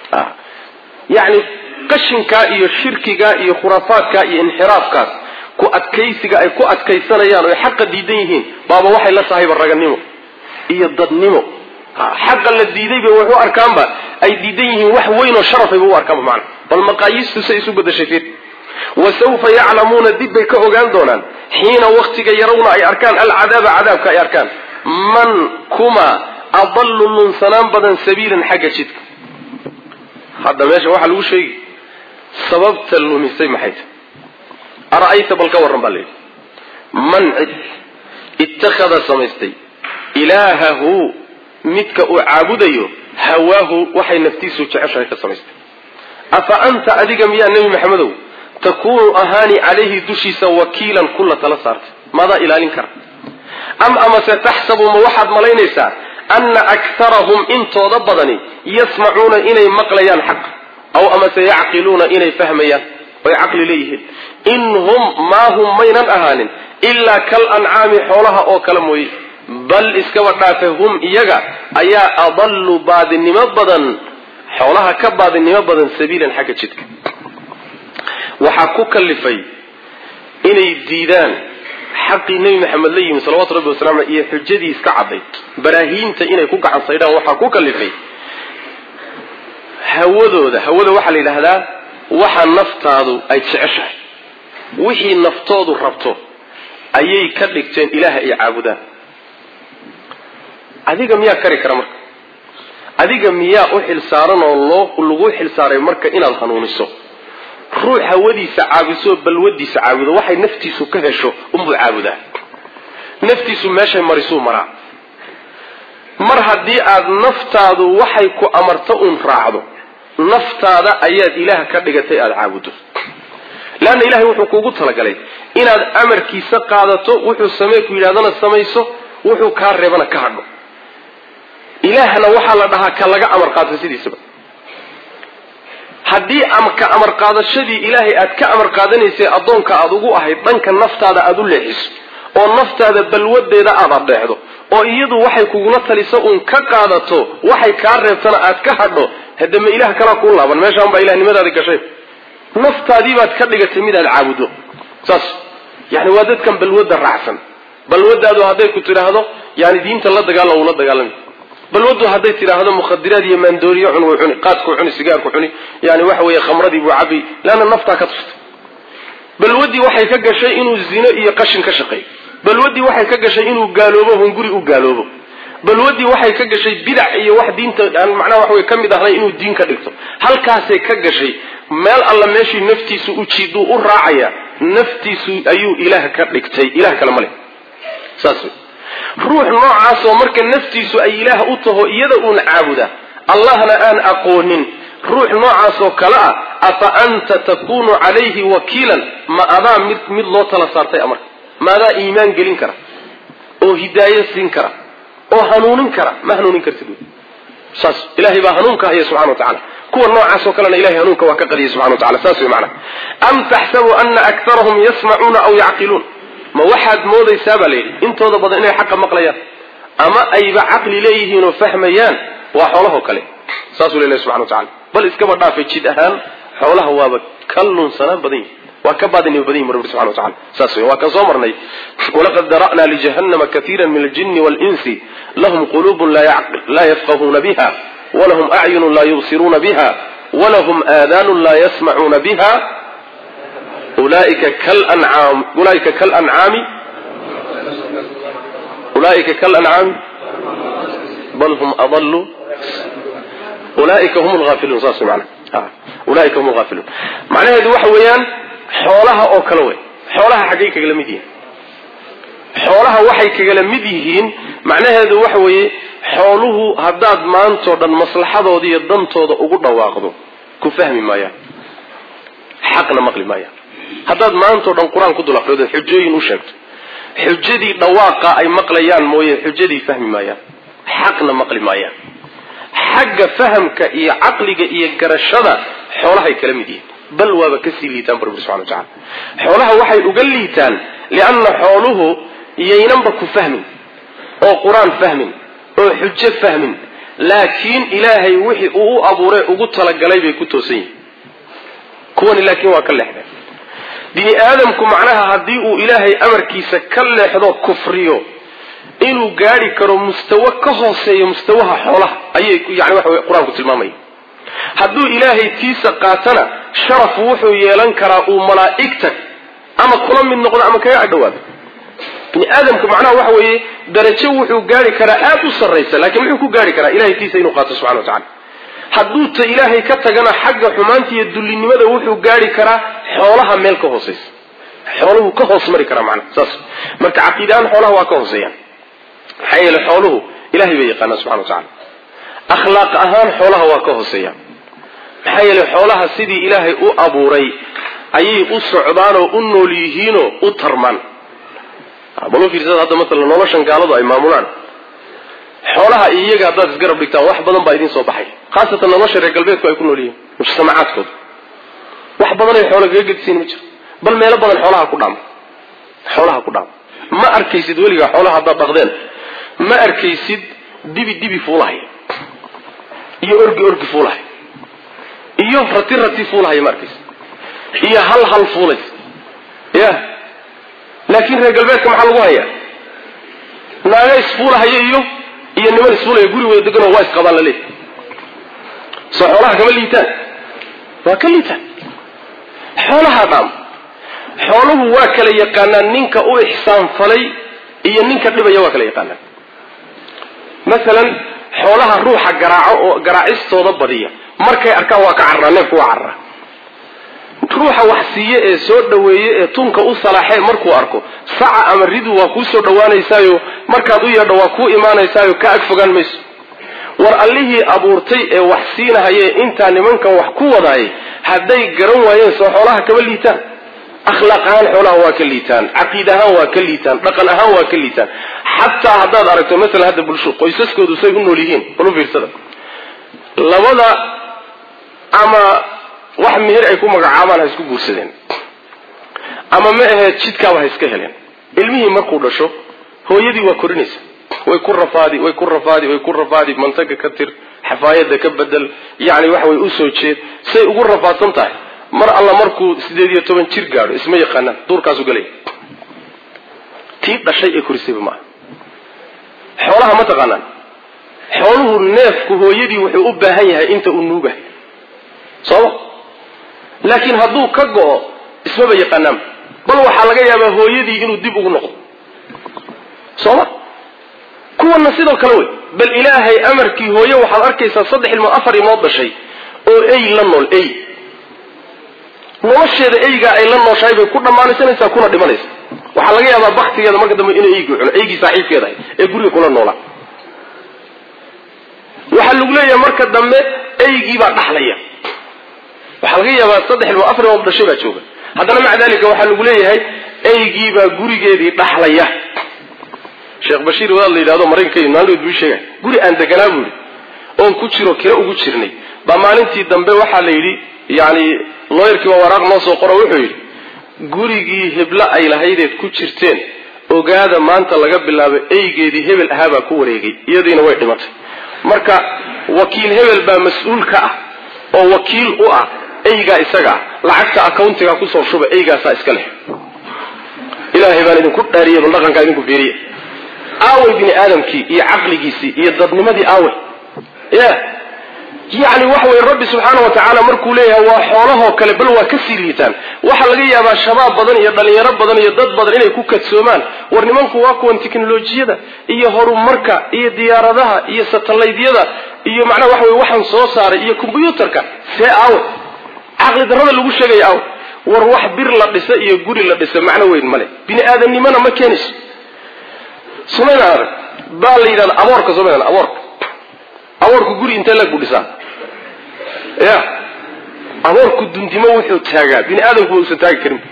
yacni qashinkaa iyo shirkigaa iyo khuraafaadkaa iyo inxiraafkaas ku adkaysiga ay ku adkaysanayaan oo ay xaqa diidan yihiin baaba waxay la tahayba raganimo iyo dadnimo xaqa la diidayba wax u arkaanba ay diidan yihiin wax weyn oo sharafayba u arkaanba macna bal maqaayiistu say isu bedashay fiir wa sawfa yaclamuuna dib bay ka ogaan doonaan xiina waktiga yarawna ay arkaan alcadaaba cadaabka ay arkaan man kuma adallu lunsanaan badan sabiilan xagga jidka hadda meesha waxaa lagu sheegi sababta lumisay maxay tahy ara'ayta bal ka warran baa layidhi man cid ittakhada samaystay ilaahahu midka uu caabudayo hawaahu waxay naftiisu jeceshahay ka samaystay afa anta adiga miyaa nebi maxamedow takuunu ahaani calayhi dushiisa wakiilan kula tala saartay maadaa ilaalin kara am amase taxsabu ma waxaad malaynaysaa ana aktarahum intooda badani yasmacuuna inay maqlayaan xaq aw amase yacqiluuna inay fahmayaan oy caqli leeyihiin in hum maa hum maynan ahaanin ilaa kal ancaami xoolaha oo kale mooye bal iskaba dhaafe hum iyaga ayaa adallu baadinimo badan xoolaha ka baadinimo badan sabiilan xagga jidka waxaa ku kalifay inay diidaan xaqii nebi maxamed la yimi salawatu rabbi wasalam iyo xujadii iska caddayd baraahiinta inay ku gacan saydhaan waxaa ku kalifay hawadooda hawada waxaa la yidhaahdaa waxa naftaadu ay jeceshahay wixii naftoodu rabto ayay ka dhigteen ilaaha ay caabudaan adiga miyaa kari kara marka adiga miyaa u xilsaaran oo loo lagu xilsaaray marka inaad hanuuniso ruux hawadiisa caabiso balwadiisa caabudo waxay naftiisu ka hesho unbuu caabudaa naftiisu meeshay marisuu maraa mar haddii aad naftaadu waxay ku amarto uun raacdo naftaada ayaad ilaah ka dhigatay aada caabuddo leanna ilahay wuxuu kuugu talagalay inaad amarkiisa qaadato wuxuu samee ku yidhahdana samayso wuxuu kaa reebana ka hadho ilaahna waxaa la dhahaa ka laga amar qaato sidiisaba haddii ka amar qaadashadii ilaahay aad ka amar qaadanaysay addoonka aada ugu ahayd dhanka naftaada aada u leexiso oo naftaada balwadeeda aad adheexdo oo iyadu waxay kugula taliso uun ka qaadato waxay kaa reebtana aad ka hadho hadama ilaah kalaa kuu laaban meeshaan baa ilahnimadaadi gashay naftaadiibaad ka dhigatay mid aad caabuddo saas yani waa dadkan balwadda raacsan balwadaadu hadday ku tidhaahdo yani diinta la dagaala wuu la dagaalami balwadu hadday tidhaahdo mukhadiraad iyo maandooriyo cun wuu cuni qaadkuu cuni sigaarku cuni yani waxa weeye khamradii buu cabi leanna naftaa ka tuftay balwadii waxay ka gashay inuu zino iyo qashin ka shaqeeyo balwadii waxay ka gashay inuu gaaloobo hunguri u gaaloobo balwadii waxay ka gashay bidac iyo wax diinta aan macnaha wax wey ka mid ahnay inuu diin ka dhigto halkaasay ka gashay meel alla meeshii naftiisu u jiiduu u raacaya naftiisu ayuu ilaah ka dhigtay ilah kale ma leh saas wey ruux noocaasoo marka naftiisu ay ilaah u taho iyada uun caabuda allahna aan aqoonin ruux noocaasoo kale ah afa anta takunu calayhi wakiilan ma adaa mid mid loo tala saartay amarka ma adaa iimaan gelin kara oo hidaayo siin kara oo hanuunin kara ma hanuunin kartid saas ilahay baa hanuunka haya subxana wa tacala kuwa noocaasoo kalena ilahay hanuunka waa ka qadiyay subxana wa tacala saas wey macana am taxsabu ana aktarahum yasmacuuna aw yacqiluun ma waxaad moodaysaa baa layidhi intooda badan inay xaqa maqlayaan ama ayba caqli leeyihiin oo fahmayaan waa xoolahoo kale saasuu lelahy subxana wa tacala bal iskaba dhaafay jid ahaan xoolaha waaba ka lunsanaan badan yihi waa ka baadinima badan yihin rabbi subxana wa tacala saas wey waa kan soo marnay walaqad dara'naa lijahannama katiira min aljini waalinsi lahum quluubun laa yafqahuuna biha walahum acyunun laa yubsiruuna biha walahum aadaanun laa yasmacuuna biha ulaika kalancaam ulaika kalancaami ulaika kalancaami bal hum adallu ulaika hum lghaafiluun saas wey macana ulaika hum lghaafiluun macnaheedu waxa weeyaan xoolaha oo kale wey xoolaha xaggay kagala mid yihiin xoolaha waxay kagala mid yihiin macnaheedu waxa weeye xooluhu haddaad maantoo dhan maslaxadooda iyo dantooda ugu dhawaaqdo ku fahmi maayaan xaqna maqli maayaan haddaad maantao dhan qur-aan ku dul aqrido xujooyin u sheegto xujadii dhawaaqa ay maqlayaan mooye xujadii fahmi maayaan xaqna maqli maayaan xagga fahamka iyo caqliga iyo garashada xoolahay kala mid yihiin bal waaba kasii liitaan bu rabbi subxana wa tacala xoolaha waxay uga liitaan lianna xooluhu yaynanba ku fahmin oo qur-aan fahmin oo xujo fahmin laakiin ilaahay wixii uu u abuuray ugu talagalay bay ku toosan yihin kuwani laakiin waa ka leexdeen bini aadamku macnaha haddii uu ilaahay amarkiisa ka leexdo kufriyo inuu gaadhi karo mustawo ka hooseeyo mustawaha xoolaha ayay yani waxa wey qur-aanku tilmaamaya hadduu ilaahay tiisa qaatana sharaf wuxuu yeelan karaa uu malaa'igta ama kula mid noqdo ama kaga adhowaado bini aadamku macnaha waxa weeye darajo wuxuu gaari karaa aada u sarraysa laakiin muxuu ku gaari karaa ilahay tiisa inuu qaato subxana wa tacala hadduu ta ilaahay ka tagana xagga xumaanta iyo dullinimada wuxuu gaari karaa xoolaha meel ka hooseysa xooluhu ka hoos mari karaa macnaha saas marka caqiidahaan xoolaha waa ka hooseeyaan maxaa yeele xooluhu ilahay bay yaqaanaan subxana wa tacala akhlaaq ahaan xoolaha waa ka hooseeyaan maxaa yeele xoolaha sidii ilaahay u abuuray ayay u socdaanoo u nool yihiinoo u tarmaan bal u fiirsada hadda maala noloshan gaaladu ay maamulaan xoolaha iyaga haddaad isgarab dhigtaan wax badan baa idiin soo baxay khaasatan nolosha reer galbeedku ay ku nool yihiin mujtamacaadkooda wax badanay xoola kaga gedisiin ma jiro bal meelo badan xoolaha ku dhaama xoolaha ku dhaama ma arkaysid weligaa xoolaha haddaad dhaqdeen ma arkaysid dibi dibi fuulahaya iyo orgi orgi fuulahaya iyo rati rati fuulahaya ma arkaysid iyo hal hal fuulays ya laakiin reer galbeedka maxaa lagu hayaa naaga isfuulahaya iyo iyo niman isfuulaya guri wada deganoo waa isqabaan la leeyahy soo xoolaha kama liitaan waa ka liitaan xoolaha dhaam xooluhu waa kala yaqaanaan ninka u ixsaan falay iyo ninka dhibaya waa kala yaqaanaan masalan xoolaha ruuxa garaaco oo garaacistooda badiya markay arkaan waa ka carraa neefku waa carraa ruuxa wax siiye ee soo dhaweeye ee tunka u salaaxee markuu arko saca ama ridu waa kuu soo dhawaanaysaayo markaad u yeedho waa kuu imaanaysaayo ka ag fogaan mayso war allihii abuurtay ee wax siinahayee intaa nimankan wax ku wadaayay hadday garan waayeen soo xoolaha kama liitaan akhlaaq ahaan xoolaha waa ka liitaan caqiid ahaan waa ka liitaan dhaqan ahaan waa ka liitaan xataa haddaad aragto masalan hadda bulsho qoysaskoodu say u nool yihiin balu fiirsada labada ama wax meher ay ku magacaabaan ha isku guursadeen ama ma aheed jidkaaba ha iska heleen ilmihii markuu dhasho hooyadii waa korinaysa way ku rafaadi way ku rafaadi way ku rafaadi mantaga ka tir xafaayada ka bedel yacni waxa way usoo jeed say ugu rafaadsan tahay mar alla markuu sideed iyo toban jir gaadho isma yaqaanaan duurkaasu galay tii dhashay ee korisayba maaha xoolaha ma taqaanaan xooluhu neefku hooyadii wuxuu u baahan yahay inta uu nuugahay sooma laakiin hadduu ka go-o ismaba yaqaanaanba bal waxaa laga yaabaa hooyadii inuu dib ugu noqdo sooma kuwana sidoo kale wey bal ilaahay amarkii hooye waxaad arkaysaa saddex ilmood afar ilmood dhashay oo ey la nool ey nolosheeda eygaa ay la nooshahay bay ku dhammaanaysanaysaa kuna dhimanaysa waxaa laga yaabaa baktigeeda marka dambe inay eygii cuno eygii saaxiibkeeda ahay ee guriga kula noolaa waxaa lagu leeyahay marka dambe eygii baa dhaxlaya waxaa laga yaabaa saddex ilmood afar ilmood dhashay baa jooga haddana maca dalika waxaa lagu leeyahay eygii baa gurigeedii dhaxlaya sheekh bashiir wadaad la yidhahdo maraykanka maalin buu sheegay guri aan deganaa buu yidhi oon ku jiro kira ugu jirnay baa maalintii dambe waxaa la yidhi yani looyarkii baa waraaq noo soo qoro wuxuu yidhi gurigii heblo ay lahaydeed ku jirteen ogaada maanta laga bilaabo eygeedii hebel ahaabaa ku wareegay iyadiina way dhimatay marka wakiil hebel baa mas-uul ka ah oo wakiil u ah eygaa isaga ah lacagta accountiga kusoo shuba eygaasaa iska leh ilaahay baan idinku dhaariya bal dhaqankaa idinku fiiriya aaway bini aadamkii iyo caqligiisii iyo dadnimadii aaway ya yani waxa weye rabbi subxaana wa tacaala markuu leeyahay waa xoolahoo kale bal waa kasii liitaan waxaa laga yaabaa shabaab badan iyo dhalinyaro badan iyo dad badan inay ku kadsoomaan war nimanku waa kuwan teknolojiyada iyo horumarka iyo diyaaradaha iyo satalaydyada iyo macnaha waxa weye waxaan soo saaray iyo kombyuutarka see aawe caqli darrada lagu sheegaya aawe war wax bir la dhisa iyo guri la dhisa macno weyn male bini aadamnimona ma keenayso sumayna arag baa la yidhahda aboorka somayna aboorka aboorku guri intee lag buu dhisaa ya aboorku dundimo wuxuu taagaa bini aadamku ma usan taagi karin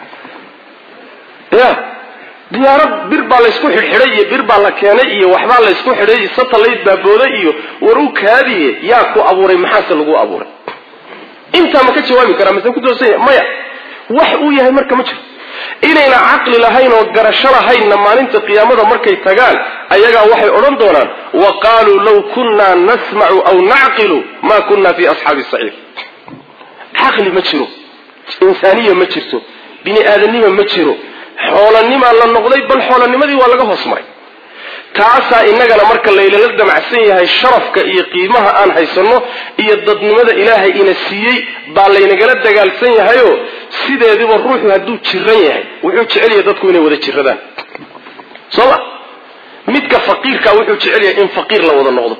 ya diyaarad bir baa laysku xidhxidhay iyo bir baa la keenay iyo waxbaa laysku xidhay iyo satellite baa booday iyo war u kaadiye yaa ku abuuray maxaase lagu abuuray intaa ma ka jawaabi karaa mase ku doosanya maya wax uu yahay marka ma jiro inayna caqli lahayn oo garasho lahaynna maalinta qiyaamada markay tagaan ayagaa waxay odhan doonaan wa qaaluu law kunnaa nasmacu aw nacqilu ma kunna fi asxaabi saciir caqli ma jiro insaaniya ma jirto bini aadanima ma jiro xoolanimaa la noqday bal xoolanimadii waa laga hoos maray taasaa innagana marka laylala damacsan yahay sharafka iyo qiimaha aan haysanno iyo dadnimada ilaahay ina siiyey baa laynagala dagaalsan yahayoo sideediba ruuxu hadduu jiran yahay wuxuu jecel yahay dadku inay wada jiradaan soo ma midka faqiirka wuxuu jecel yahay in faqiir la wada noqdo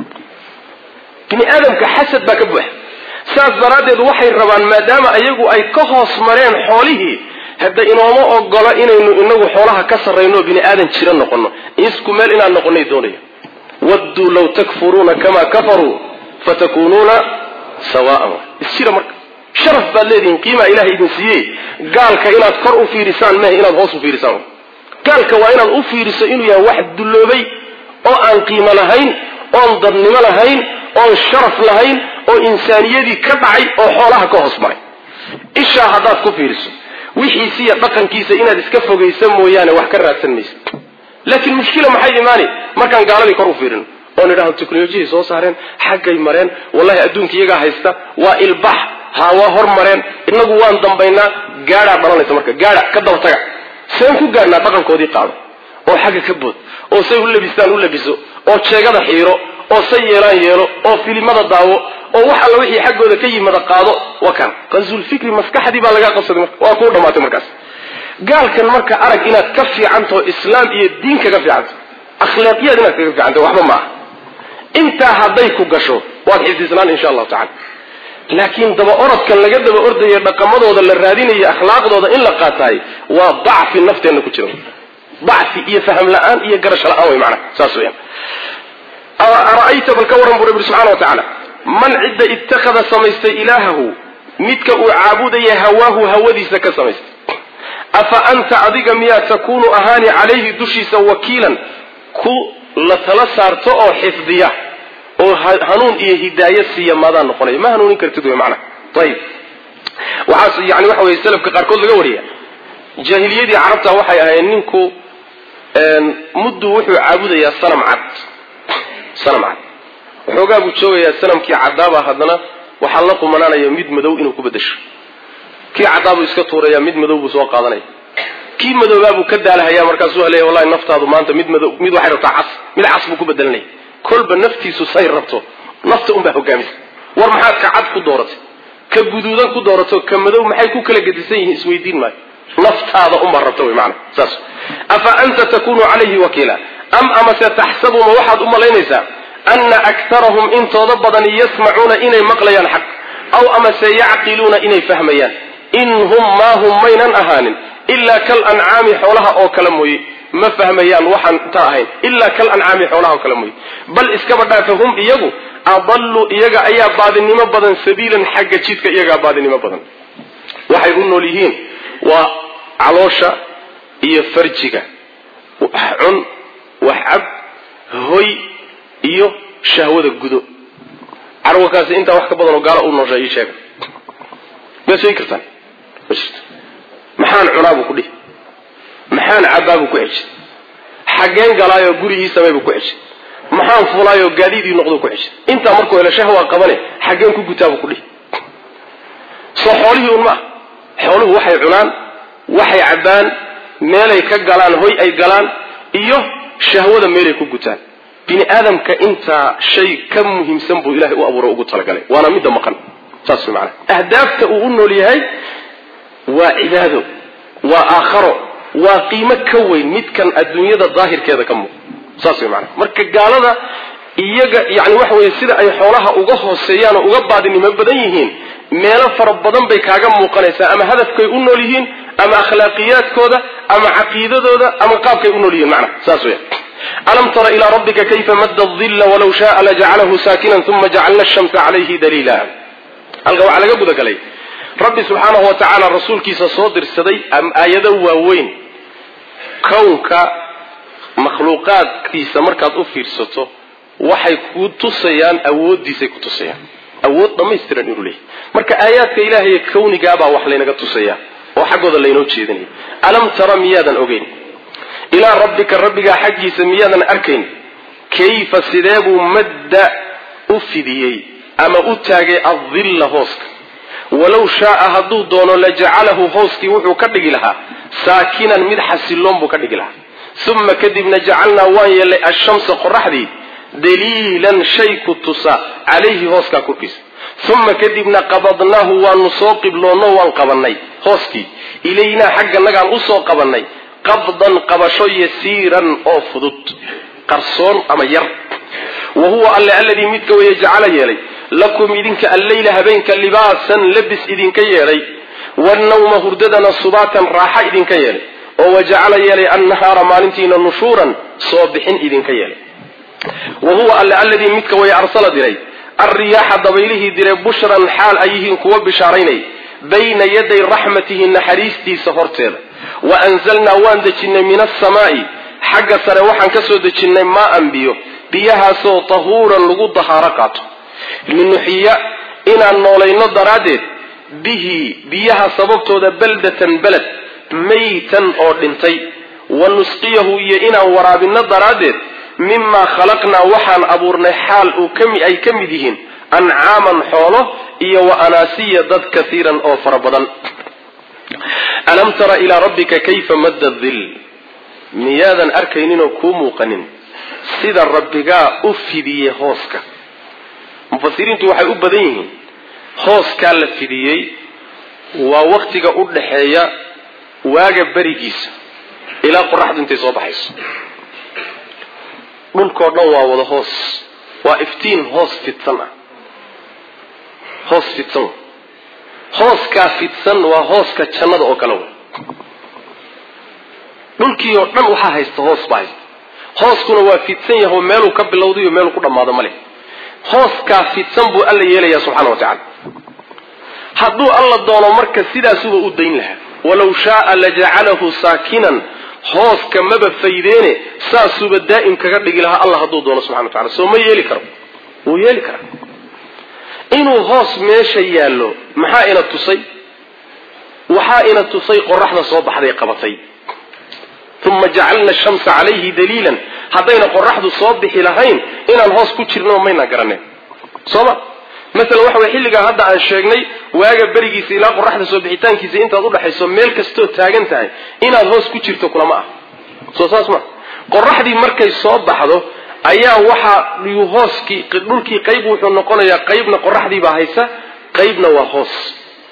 bini aadamka xasad baa ka buuxa saas daraaddeed waxay rabaan maadaama ayagu ay ka hoos mareen xoolihii hadda inooma ogola inaynu inagu xoolaha ka sarrayno bini aadan jira noqono isku meel inaan noqonay doonaya wadduu law takfuruuna kamaa kafaruu fatakuunuuna sawaan isjira marka sharaf baad leedihiin qiimaa ilahay idin siiyey gaalka inaad kor u fiirisaan mehe inaad hoos u fiirisaan gaalka waa inaad u fiiriso inuu yahay wax dulloobay oo aan qiimo lahayn oon dadnimo lahayn oon sharaf lahayn oo insaaniyadii ka dhacay oo xoolaha ka hoos maray ishaa haddaad ku fiiriso wixiisiiyo dhaqankiisa inaad iska fogaysa mooyaane wax ka raadsan maysa laakiin mushkila maxay imaani markaan gaaladii kor u fiirino oon idhahdo teknolojiyay soo saareen xaggay mareen wallahi adduunka iyagaa haysta waa ilbax ha waa hor mareen inagu waan dambaynaa gaadhaa dhalanaysa marka gaadha ka daba taga seen ku gaadhnaa dhaqankoodii qaado oo xagga ka bood oo say u labistaan u labiso oo jeegada xiiro oo say yeelaan yeelo oo filimada daawo oo wax alla wixii xaggooda ka yimada qaado wa kan qansulfikri maskaxdii baa laga qabsaday marka waa kuu dhamaatay markaas gaalkan marka arag inaad ka fiicantaho islaam iyo diin kaga fiicanta akhlaaqiyaad inaad kaga fiicanta waxba ma aha intaa hadday ku gasho waad xifdisnaan insha allahu tacala laakiin daba orodkan laga daba ordayo dhaqamadooda la raadinayo akhlaaqdooda in la qaataay waa dacfi nafteenna ku jira dacfi iyo faham la-aan iyo garasho la-aan wey macnaha saas weyaan ara'ayta bal ka warran buu rabbi subxana wa tacaala man cidda ittakhada samaystay ilaahahu midka uu caabudaya hawaahu hawadiisa ka samaystay afa anta adiga miyaa takuunu ahaani calayhi dushiisa wakiilan ku la tala saarto oo xifdiya oo hanuun iyo hidaayo siiya maadaan noqonaya ma hanuunin kartid wey macnaha ayib waxaas yani waxa weye salafka qaarkood laga wariya jaahiliyadii carabta waxay ahayd ninku muddu wuxuu caabudayaa sanam cad sanam cad waxoogaa buu joogayaa sanamkii caddaaba haddana waxaa la qumanaanaya mid madow inuu ku bedasho kii caddaabuu iska tuuraya mid madow buu soo qaadanaya kii madoobaabuu ka daalahaya markaasuu haleeya wallahi naftaadu maanta mid madow mid waxay rabtaa cas mid cas buu ku bedelanaya kolba naftiisu say rabto nafta unbaa hogaamisa war maxaad ka cad ku dooratay ka guduudan ku doorato ka madow maxay ku kala gedisan yihiin isweydiin maayo naftaada unbaa rabta wey maana saas afa anta takunu calayhi wakiila am amase taxsabu ma waxaad u malaynaysaa ana aktarahum intooda badani yasmacuuna inay maqlayaan xaq aw amase yacqiluuna inay fahmayaan in hum maa hum maynan ahaanin ilaa kal ancaami xoolaha oo kale mooye ma fahmayaan waxaan ta ahayn ilaa kal ancaami xoolaha oo kale mooye bal iskaba dhaafa hum iyagu adallu iyaga ayaa baadinimo badan sabiilan xagga jidka iyagaa baadinimo badan waxay u nool yihiin waa caloosha iyo farjiga wax cun wax cab hoy iyo shahwada gudo carwakaasi intaa wax ka badan oo gaalo u noosha ii sheega miyaad sheegi kartaan ma jirto maxaan cunaa buu ku dhihi maxaan cabbaa buu ku ceshay xaggeen galaayoo gurigii samey buu ku ceshay maxaan fulaayoo gaadiidii noqduu ku ceshay intaa markuu helo shahwaa qabane xaggeen ku gutaa buu ku dhihi soo xoolihii un maaha xooluhu waxay cunaan waxay cabbaan meelay ka galaan hoy ay galaan iyo shahwada meelay ku gutaan bini aadamka intaa shay ka muhiimsan buu ilahay u abuuro ugu talagalay waana midda maqan saas way macanaha ahdaafta uu u nool yahay waa cibaado waa aakharo waa qiimo ka weyn midkan adduunyada daahirkeeda ka muuq saas way macanaha marka gaalada iyaga yani waxa weeye sida ay xoolaha uga hooseeyaan oo uga baadinimo badan yihiin meelo fara badan bay kaaga muuqanaysaa ama hadafkay u nool yihiin ama akhlaaqiyaadkooda ama caqiidadooda ama qaabkay u nool yihiin macnaha saas weya alam tara ilaa rabbika kayfa madda dilla walaw shaaa lajacalahu saakinan uma jacalna ashamsa calayhi daliila halka waxaa laga gudagalay rabbi subxaanahu wa tacaala rasuulkiisa soo dirsaday aayado waaweyn kownka makhluuqaadkiisa markaad u fiirsato waxay ku tusayaan awooddiisay ku tusayaan awood dhammaystiran inuu leeyahy marka aayaadka ilaahay kawnigaabaa wax laynaga tusaya oo xaggooda laynoo jeedinaya alam tara miyaadan ogeyn ilaa rabbika rabbigaa xaggiisa miyaadan arkayn kayfa sidee buu madda u fidiyey ama u taagay addilla hooska walow shaaa hadduu doono lajacalahu hooskii wuxuu ka dhigi lahaa saakinan mid xasiloon buu ka dhigi lahaa uma kadibna jacalnaa waan yeelnay ashamsa qoraxdii daliilan shay ku tusa calayhi hooskaa korkiisa uma kadibna qabadnaahu waanu soo qibloonno waan qabannay hooskii ilaynaa xagganagaan usoo qabannay qabdan qabasho yasiiran oo fudud qarsoon ama yar wa huwa alle alladii midka weeye jacala yeelay lakum idinka alleyla habeenka libaasan labis idinka yeelay wannawma hurdadana subaatan raaxa idinka yeelay oo wajacala yeelay annahaara maalintiina nushuuran soo bixin idinka yeelay wa huwa alle alladii midka way arsala diray alriyaaxa dabaylihii diray bushran xaal ay yihiin kuwa bishaaraynay bayna yaday raxmatihi naxariistiisa horteeda wa anzalnaa waan dejinnay min asamaa'i xagga sare waxaan ka soo dejinnay maaan biyo biyahaasoo tahuuran lagu dahaaro qaato linuxiya inaan noolayno daraaddeed bihi biyaha sababtooda baldatan beled maytan oo dhintay wa nusqiyahu iyo inaan waraabinno daraaddeed mimaa khalaqnaa waxaan abuurnay xaal uu kami ay ka mid yihiin ancaaman xoolo iyo wa anaasiya dad kasiiran oo fara badan alam tara ilaa rabbika kayfa madda dil miyaadan arkayninoo kuu muuqanin sida rabbigaa u fidiyey hooska mufasiriintu waxay u badan yihiin hooskaa la fidiyey waa waktiga u dhaxeeya waaga berigiisa ilaa qoraxdu intay soo baxayso dhulkao dhan waa wada hoos waa iftiin hoos fidsan ah hoos fidsan hooskaa fidsan waa hooska jannada oo kale wey dhulkii oo dhan waxaa haysta hoos baa haysta hooskuna waa fidsan yaho meeluu ka bilowda iyo meeluu ku dhammaado ma leh hooskaa fidsan buu alla yeelayaa subxana wa tacala hadduu alla doono marka sidaasuba u dayn lahaa walaw shaaa lajacalahu saakinan hooska maba faydeene saasuuba daa'im kaga dhigi lahaa allah hadduu doono subxana wa tacala soo ma yeeli karo wuu yeeli karaa inuu hoos meesha yaallo maxaa ina tusay waxaa ina tusay qoraxda soo baxday qabatay uma jacalna ashamsa calayhi daliilan haddayna qoraxdu soo bixi lahayn inaan hoos ku jirno mayna garaneen sooma masalan waxa way xilligaa hadda aan sheegnay waaga berigiisa ilaa qoraxda soo bixitaankiisa intaad udhaxayso meel kastoo taagan tahay inaad hoos ku jirto kulama ah soo saas ma qoraxdii markay soo baxdo ayaa waxaa hooskii dhulkii qayb wuxuu noqonayaa qaybna qoraxdiibaa haysa qaybna waa hoos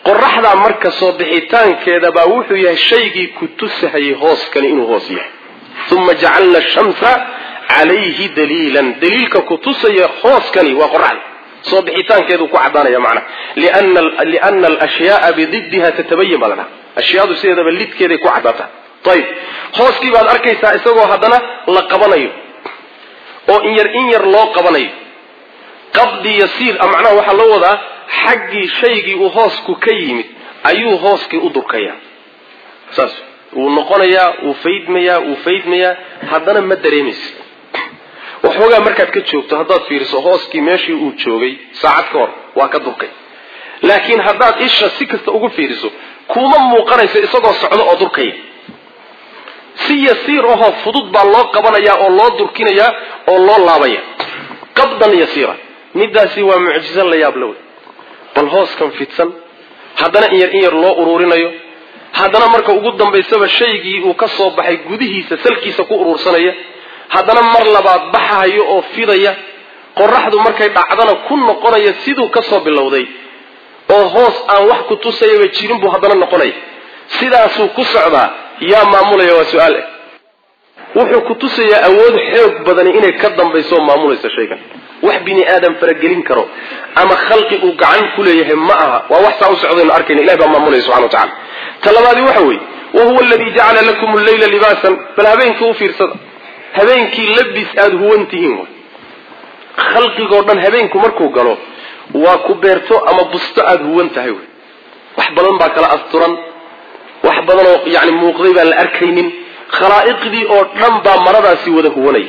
qoraxdaa marka soo bixitaankeeda baa wuxuu yahay shaygii ku tusahayay hooskani inuu hoos yahay uma jacalna shamsa calayhi daliilan daliilka ku tusaya hooskani waa qoraxda soo bixitaankeedu ku cadaanaya macnaha liana alashyaaa bididdiha tatabayan baa la dhaha ashyaadu sideedaba lidkeeday ku cadaataa ayib hooskii baad arkaysaa isagoo haddana la qabanayo oo in yar in yar loo qabanayo qabdi yasiir macnaha waxaa loo wadaa xaggii shaygii uu hoosku ka yimid ayuu hooskii u durkayaa saas wuu noqonayaa wuu faydmayaa wuu faydmayaa haddana ma dareemaysa waxoogaa markaad ka joogto haddaad fiiriso hooskii meeshii uu joogay saacad ka hor waa ka durkay laakiin haddaad isha si kasta ugu fiiriso kuma muuqanayso isagoo socdo oo durkaya si yasiir ahoo fudud baa loo qabanayaa oo loo durkinayaa oo loo laabaya qabdan yasiira midaasi waa mucjizo la yaab la wey bal hooskan fidsan haddana in yar in yar loo uruurinayo haddana marka ugu dambaysaba shaygii uu ka soo baxay gudihiisa salkiisa ku uruursanaya haddana mar labaad baxahayo oo fidaya qoraxdu markay dhacdana ku noqonaya siduu ka soo bilowday oo hoos aan wax ku tusayaba jirin buu haddana noqonaya sidaasuu ku socdaa yaa maamulaya waa su-aal ah wuxuu ku tusayaa awood xoog badani inay ka dambayso oo maamulaysa shaygan wax bini aadam faragelin karo ama khalqi uu gacan ku leeyahay ma aha waa wax saa u socdaynu arkayna ilahi baa maamulaya subxana wa tacala ta labaadi waxa weeye wa huwa aladii jacala lakum alleyla libaasan bal habeenkii u fiirsada habeenkii labis aada huwan tihiin way khalqigoo dhan habeenku markuu galo waa ku beerto ama busto aada huwan tahay wey wax badan baa kala asturan wax badan oo yani muuqday baan la arkaynin khalaa'iqdii oo dhan baa maradaasi wada huwanaya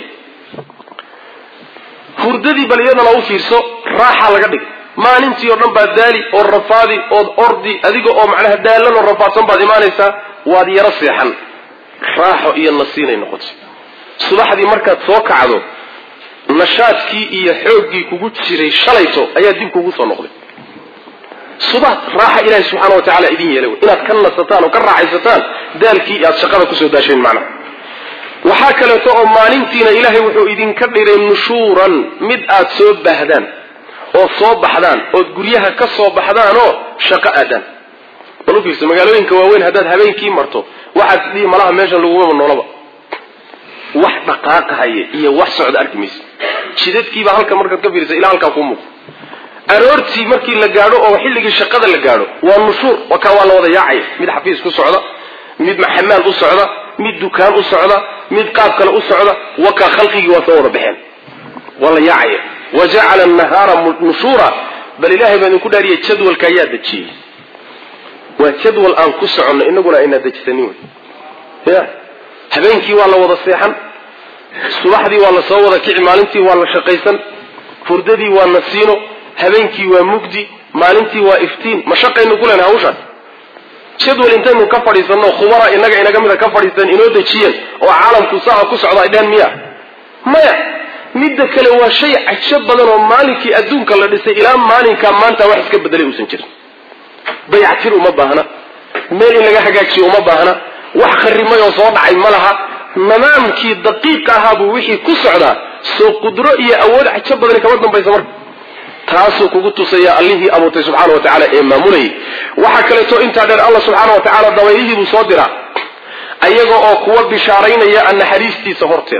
hurdadii bal iyadana u fiirso raaxa laga dhig maalintii oo dhan baad daali oo rafaadi ood ordi adiga oo macnaha daalan oo rafaadsan baad imaanaysaa waad yaro seexan raaxo iyo nasiinay noqotay subaxdii markaad soo kacdo nashaadkii iyo xooggii kugu jiray shalayto ayaa dib kugu soo noqday subax raaxa ilaahi subxaana wa tacala idin yeelay inaad ka nasataan oo ka raaxaysataan daalkii aad shaqada kusoo daasheen macnaha waxaa kaleeto oo maalintiina ilaahay wuxuu idinka dhiray nushuuran mid aad soo baahdaan oo soo baxdaan ood guryaha ka soo baxdaan oo shaqo aadaan bal u fiirsa magaalooyinka waaweyn haddaad habeenkii marto waxaad dhihi malaha meeshan lagumaba noolaba wax dhaqaaqahaya iyo wax socda arki maysa jidadkiibaa halka markaad ka fiirisa ilaa halkaa kuu muuqo aroortii markii la gaadho oo xilligii shaqada la gaadho waa nushuur wakaa waa la wada yaacaya mid xafiis ku socda mid maxamaal u socda mid dukaan u socda mid qaab kale u socda wakaa khalqigii waa soo wada baxeen waa la yaacaya wa jacala nahaara nushuura bal ilaahay baa idinku dhaariyay jadwalka ayaa dejiyey waa jadwal aan ku soconno inaguna aynaa dejisanin wey ya habeenkii waa la wada seexan subaxdii waa la soo wada kici maalintii waa la shaqaysan hurdadii waa nasiino habeenkii waa mugdi maalintii waa iftiin ma shaqaynu ku leenahay hawshaas jadwal intaynu ka fadhiisanno khubara inaga inaga mida ka fadhiisteen inoo dejiyeen oo caalamku saa ku socda ay dheen miya maya midda kale waa shay cajo badan oo maalinkii adduunka la dhisay ilaa maalinkaa maanta wax iska bedelay uusan jirin dayactir uma baahna meel in laga hagaajiyo uma baahna wax kharimay oo soo dhacay ma laha nidaamkii daqiiq ahaabuu wixii ku socdaa soo qudro iyo awood cajo badani kama dambaysa marka taasuu kugu tusaya allihii abuurtay subxaana wa tacala ee maamulayay waxaa kaleeto intaa dheer alla subxaana wa tacaala dabaylihii buu soo diraa ayaga oo kuwa bishaaraynaya naxariistiisa horteeda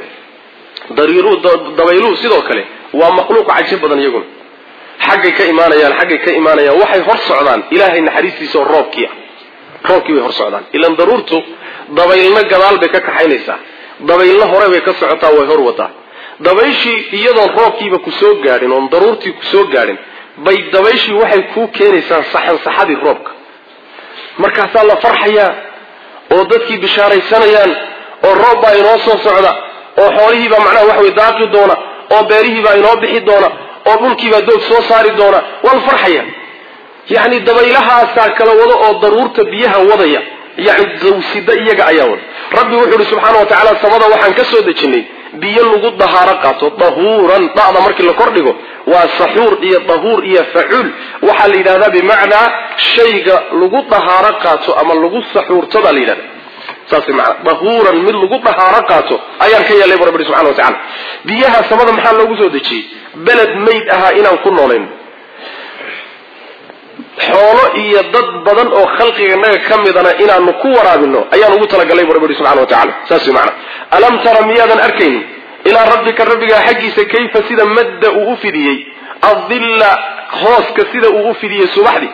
dabayluhu sidoo kale waa makhluuq cajo badan iyaguna xaggay ka imaanayaan xaggay ka imaanayaan waxay hor socdaan ilaahay naxariistiisa oo roobkii ah roobkii bay hor socdaan ilan daruurtu dabaylna gadaal bay ka kaxaynaysaa dabaylna hore bay ka socotaa way hor wadaa dabayshii iyadoon roobkiiba ku soo gaadhin oon daruurtii ku soo gaadhin bay dabayshii waxay kuu keenaysaa saxansaxadii roobka markaasaa la farxayaa oo dadkii bishaaraysanayaan oo roob baa inoo soo socda oo xoolihiibaa macnaha waxa way daaqi doona oo beerihiibaa inoo bixi doona oo dhulkiibaa doog soo saari doona waa la farxaya yacni dabaylahaasaa kala wada oo daruurta biyaha wadaya yani dawsida iyaga ayaa wada rabbi wuxuu ihi subxaana wa tacaala samada waxaan ka soo dejinnay biyo lagu dahaaro qaato dahuuran dhacda markii la kordhigo waa saxuur iyo dahuur iyo facuul waxaa la yidhahdaa bimacnaa shayga lagu dahaaro qaato ama lagu saxuurto baa la yidhahda saas maana dahuuran mid lagu dahaaro qaato ayaan ka yeelay bu rabbi subxana wa tacala biyaha samada maxaa loogu soo dejiyey beled mayd ahaa inaan ku noolayn xoolo iyo dad badan oo khalqiganaga ka midana inaanu ku waraabino ayaan ugu talagalay bu rabbi subxana wa tacala saas wey macana alam tara miyaadan arkaynin ilaa rabbika rabbigaa xaggiisa kayfa sida madda uu u fidiyey adilla hooska sida uu u fidiyey subaxdii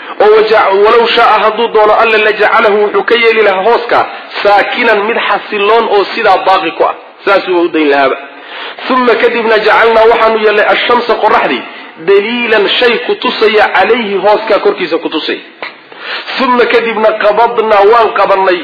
oo walow shaaa hadduu doono alla la jacalahu wuxuu ka yeeli lahaa hooska saakinan mid xasiloon oo sidaa baaqi ku ah saasuuba u dayn lahaaba uma kadibna jacalnaa waxaanu yeelnay ashamsa qoraxdii daliilan shay ku tusaya calayhi hooskaa korkiisa ku tusaya uma kadibna qabadnaa waan qabanay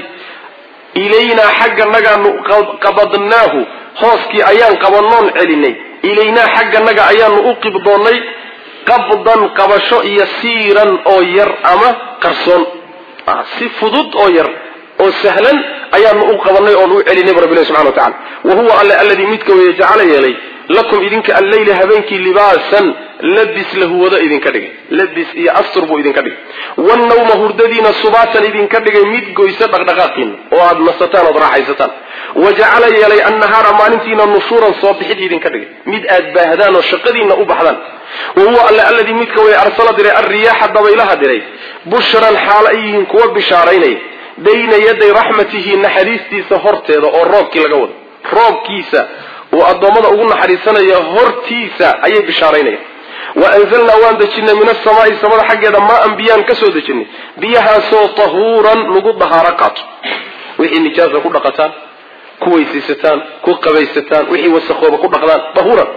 ilaynaa xagga nagaanu qabadnaahu hooskii ayaan qabanoon celinay ilaynaa xagga naga ayaanu u qibdoonnay qabdan qabasho iyo siiran oo yar ama qarsoon si fudud oo yar oo sahlan ayaanu u qabanay oon u celinay bu rabbilahi subxana wa tacala wa huwa alle alladii midka weeye jacala yeelay lakum idinka alleyla habeenkii libaasan labis lahuwado idinka dhigay labis iyo astur buu idinka dhigay wannawma hurdadiina subaatan idinka dhigay mid goysa dhaqdhaqaaqiina oo aada nasataan ood raaxaysataan wa jacala yeelay annahaara maalintiina nushuuran soo bixid idinka dhigay mid aad baahdaan oo shaqadiina u baxdaan wa huwa alle alladii midka way arsala diray alriyaaxa dabaylaha diray bushran xaalo ay yihiin kuwa bishaaraynaya bayna yaday raxmatihi naxariistiisa horteeda oo roobkii laga wado roobkiisa uu addoommada ugu naxariisanaya hortiisa ayay bishaaraynaya wa anzalnaa waan dejinay min asamaai samada xaggeeda maa-an biyaan ka soo dejinay biyahaasoo tahuuran lagu dahaaro qaato wixii nijaasa ku dhaqataan ku weysaysataan ku qabaysataan wixii wasakooba ku dhaqdaan tahuuran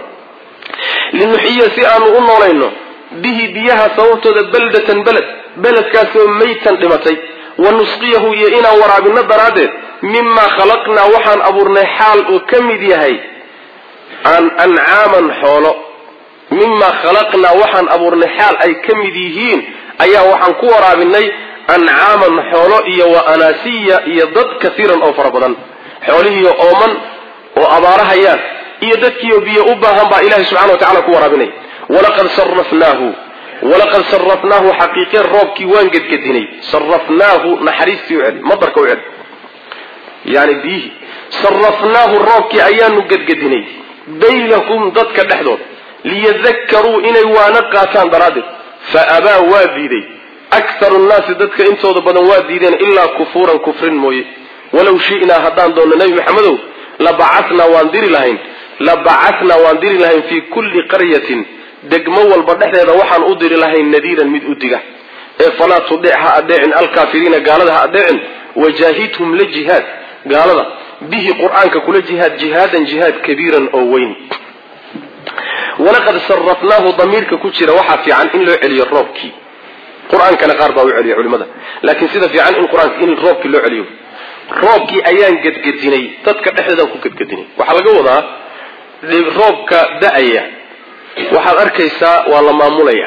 linuxiya si aanu u noolayno bihi biyaha sababtooda baldatan beled beledkaasoo maytan dhimatay wa nusqiyahu iyo inaan waraabino daraaddeed mimaa khalaqnaa waxaan abuurnay xaal uu ka mid yahay an ancaaman xoolo mimaa khalaqnaa waxaan abuurnay xaal ay ka mid yihiin ayaa waxaan ku waraabinay ancaaman xoolo iyo wa anaasiya iyo dad kasiiran oo fara badan xoolihiiyo ooman oo abaarahayaan iyo dadkiiyo biyo u baahan baa ilahay subxana wa tacala ku waraabinay walaqad sarafnaahu walaqad sarafnaahu xaqiiqeen roobkii waan gedgedinay sarafnaahu naxariistii u celi madarka u celi yani biyihii sarafnaahu roobkii ayaanu gedgedinay baynahum dadka dhexdooda liyadakaruu inay waana qaataan daraaddeed fa abaa waa diiday akharu nnaasi dadka intooda badan waa diideen ilaa kufuuran kufrin mooye walow shi'naa haddaan doonno nebi maxamedow labacatnaa waan diri lahayn labacatnaa waan diri lahayn fii kulli qaryatin degmo walba dhexdeeda waxaan u diri lahayn nadiiran mid u diga ee falaa tudec ha adeecin alkaafiriina gaalada ha adeecin wajaahidhum la jihaad gaalada bihi qur-aanka kula jihaad jihaadan jihaad kabiiran oo weyn walaqad sarafnaahu damiirka ku jira waxaa fiican in loo celiyo roobkii qur-aankana qaar baa u celiya culimada laakiin sida fiican in qur-aanka in roobkii loo celiyo roobkii ayaan gedgedinay dadka dhexdeedaan ku gedgedinay waxaa laga wadaa roobka da-aya waxaad arkaysaa waa la maamulaya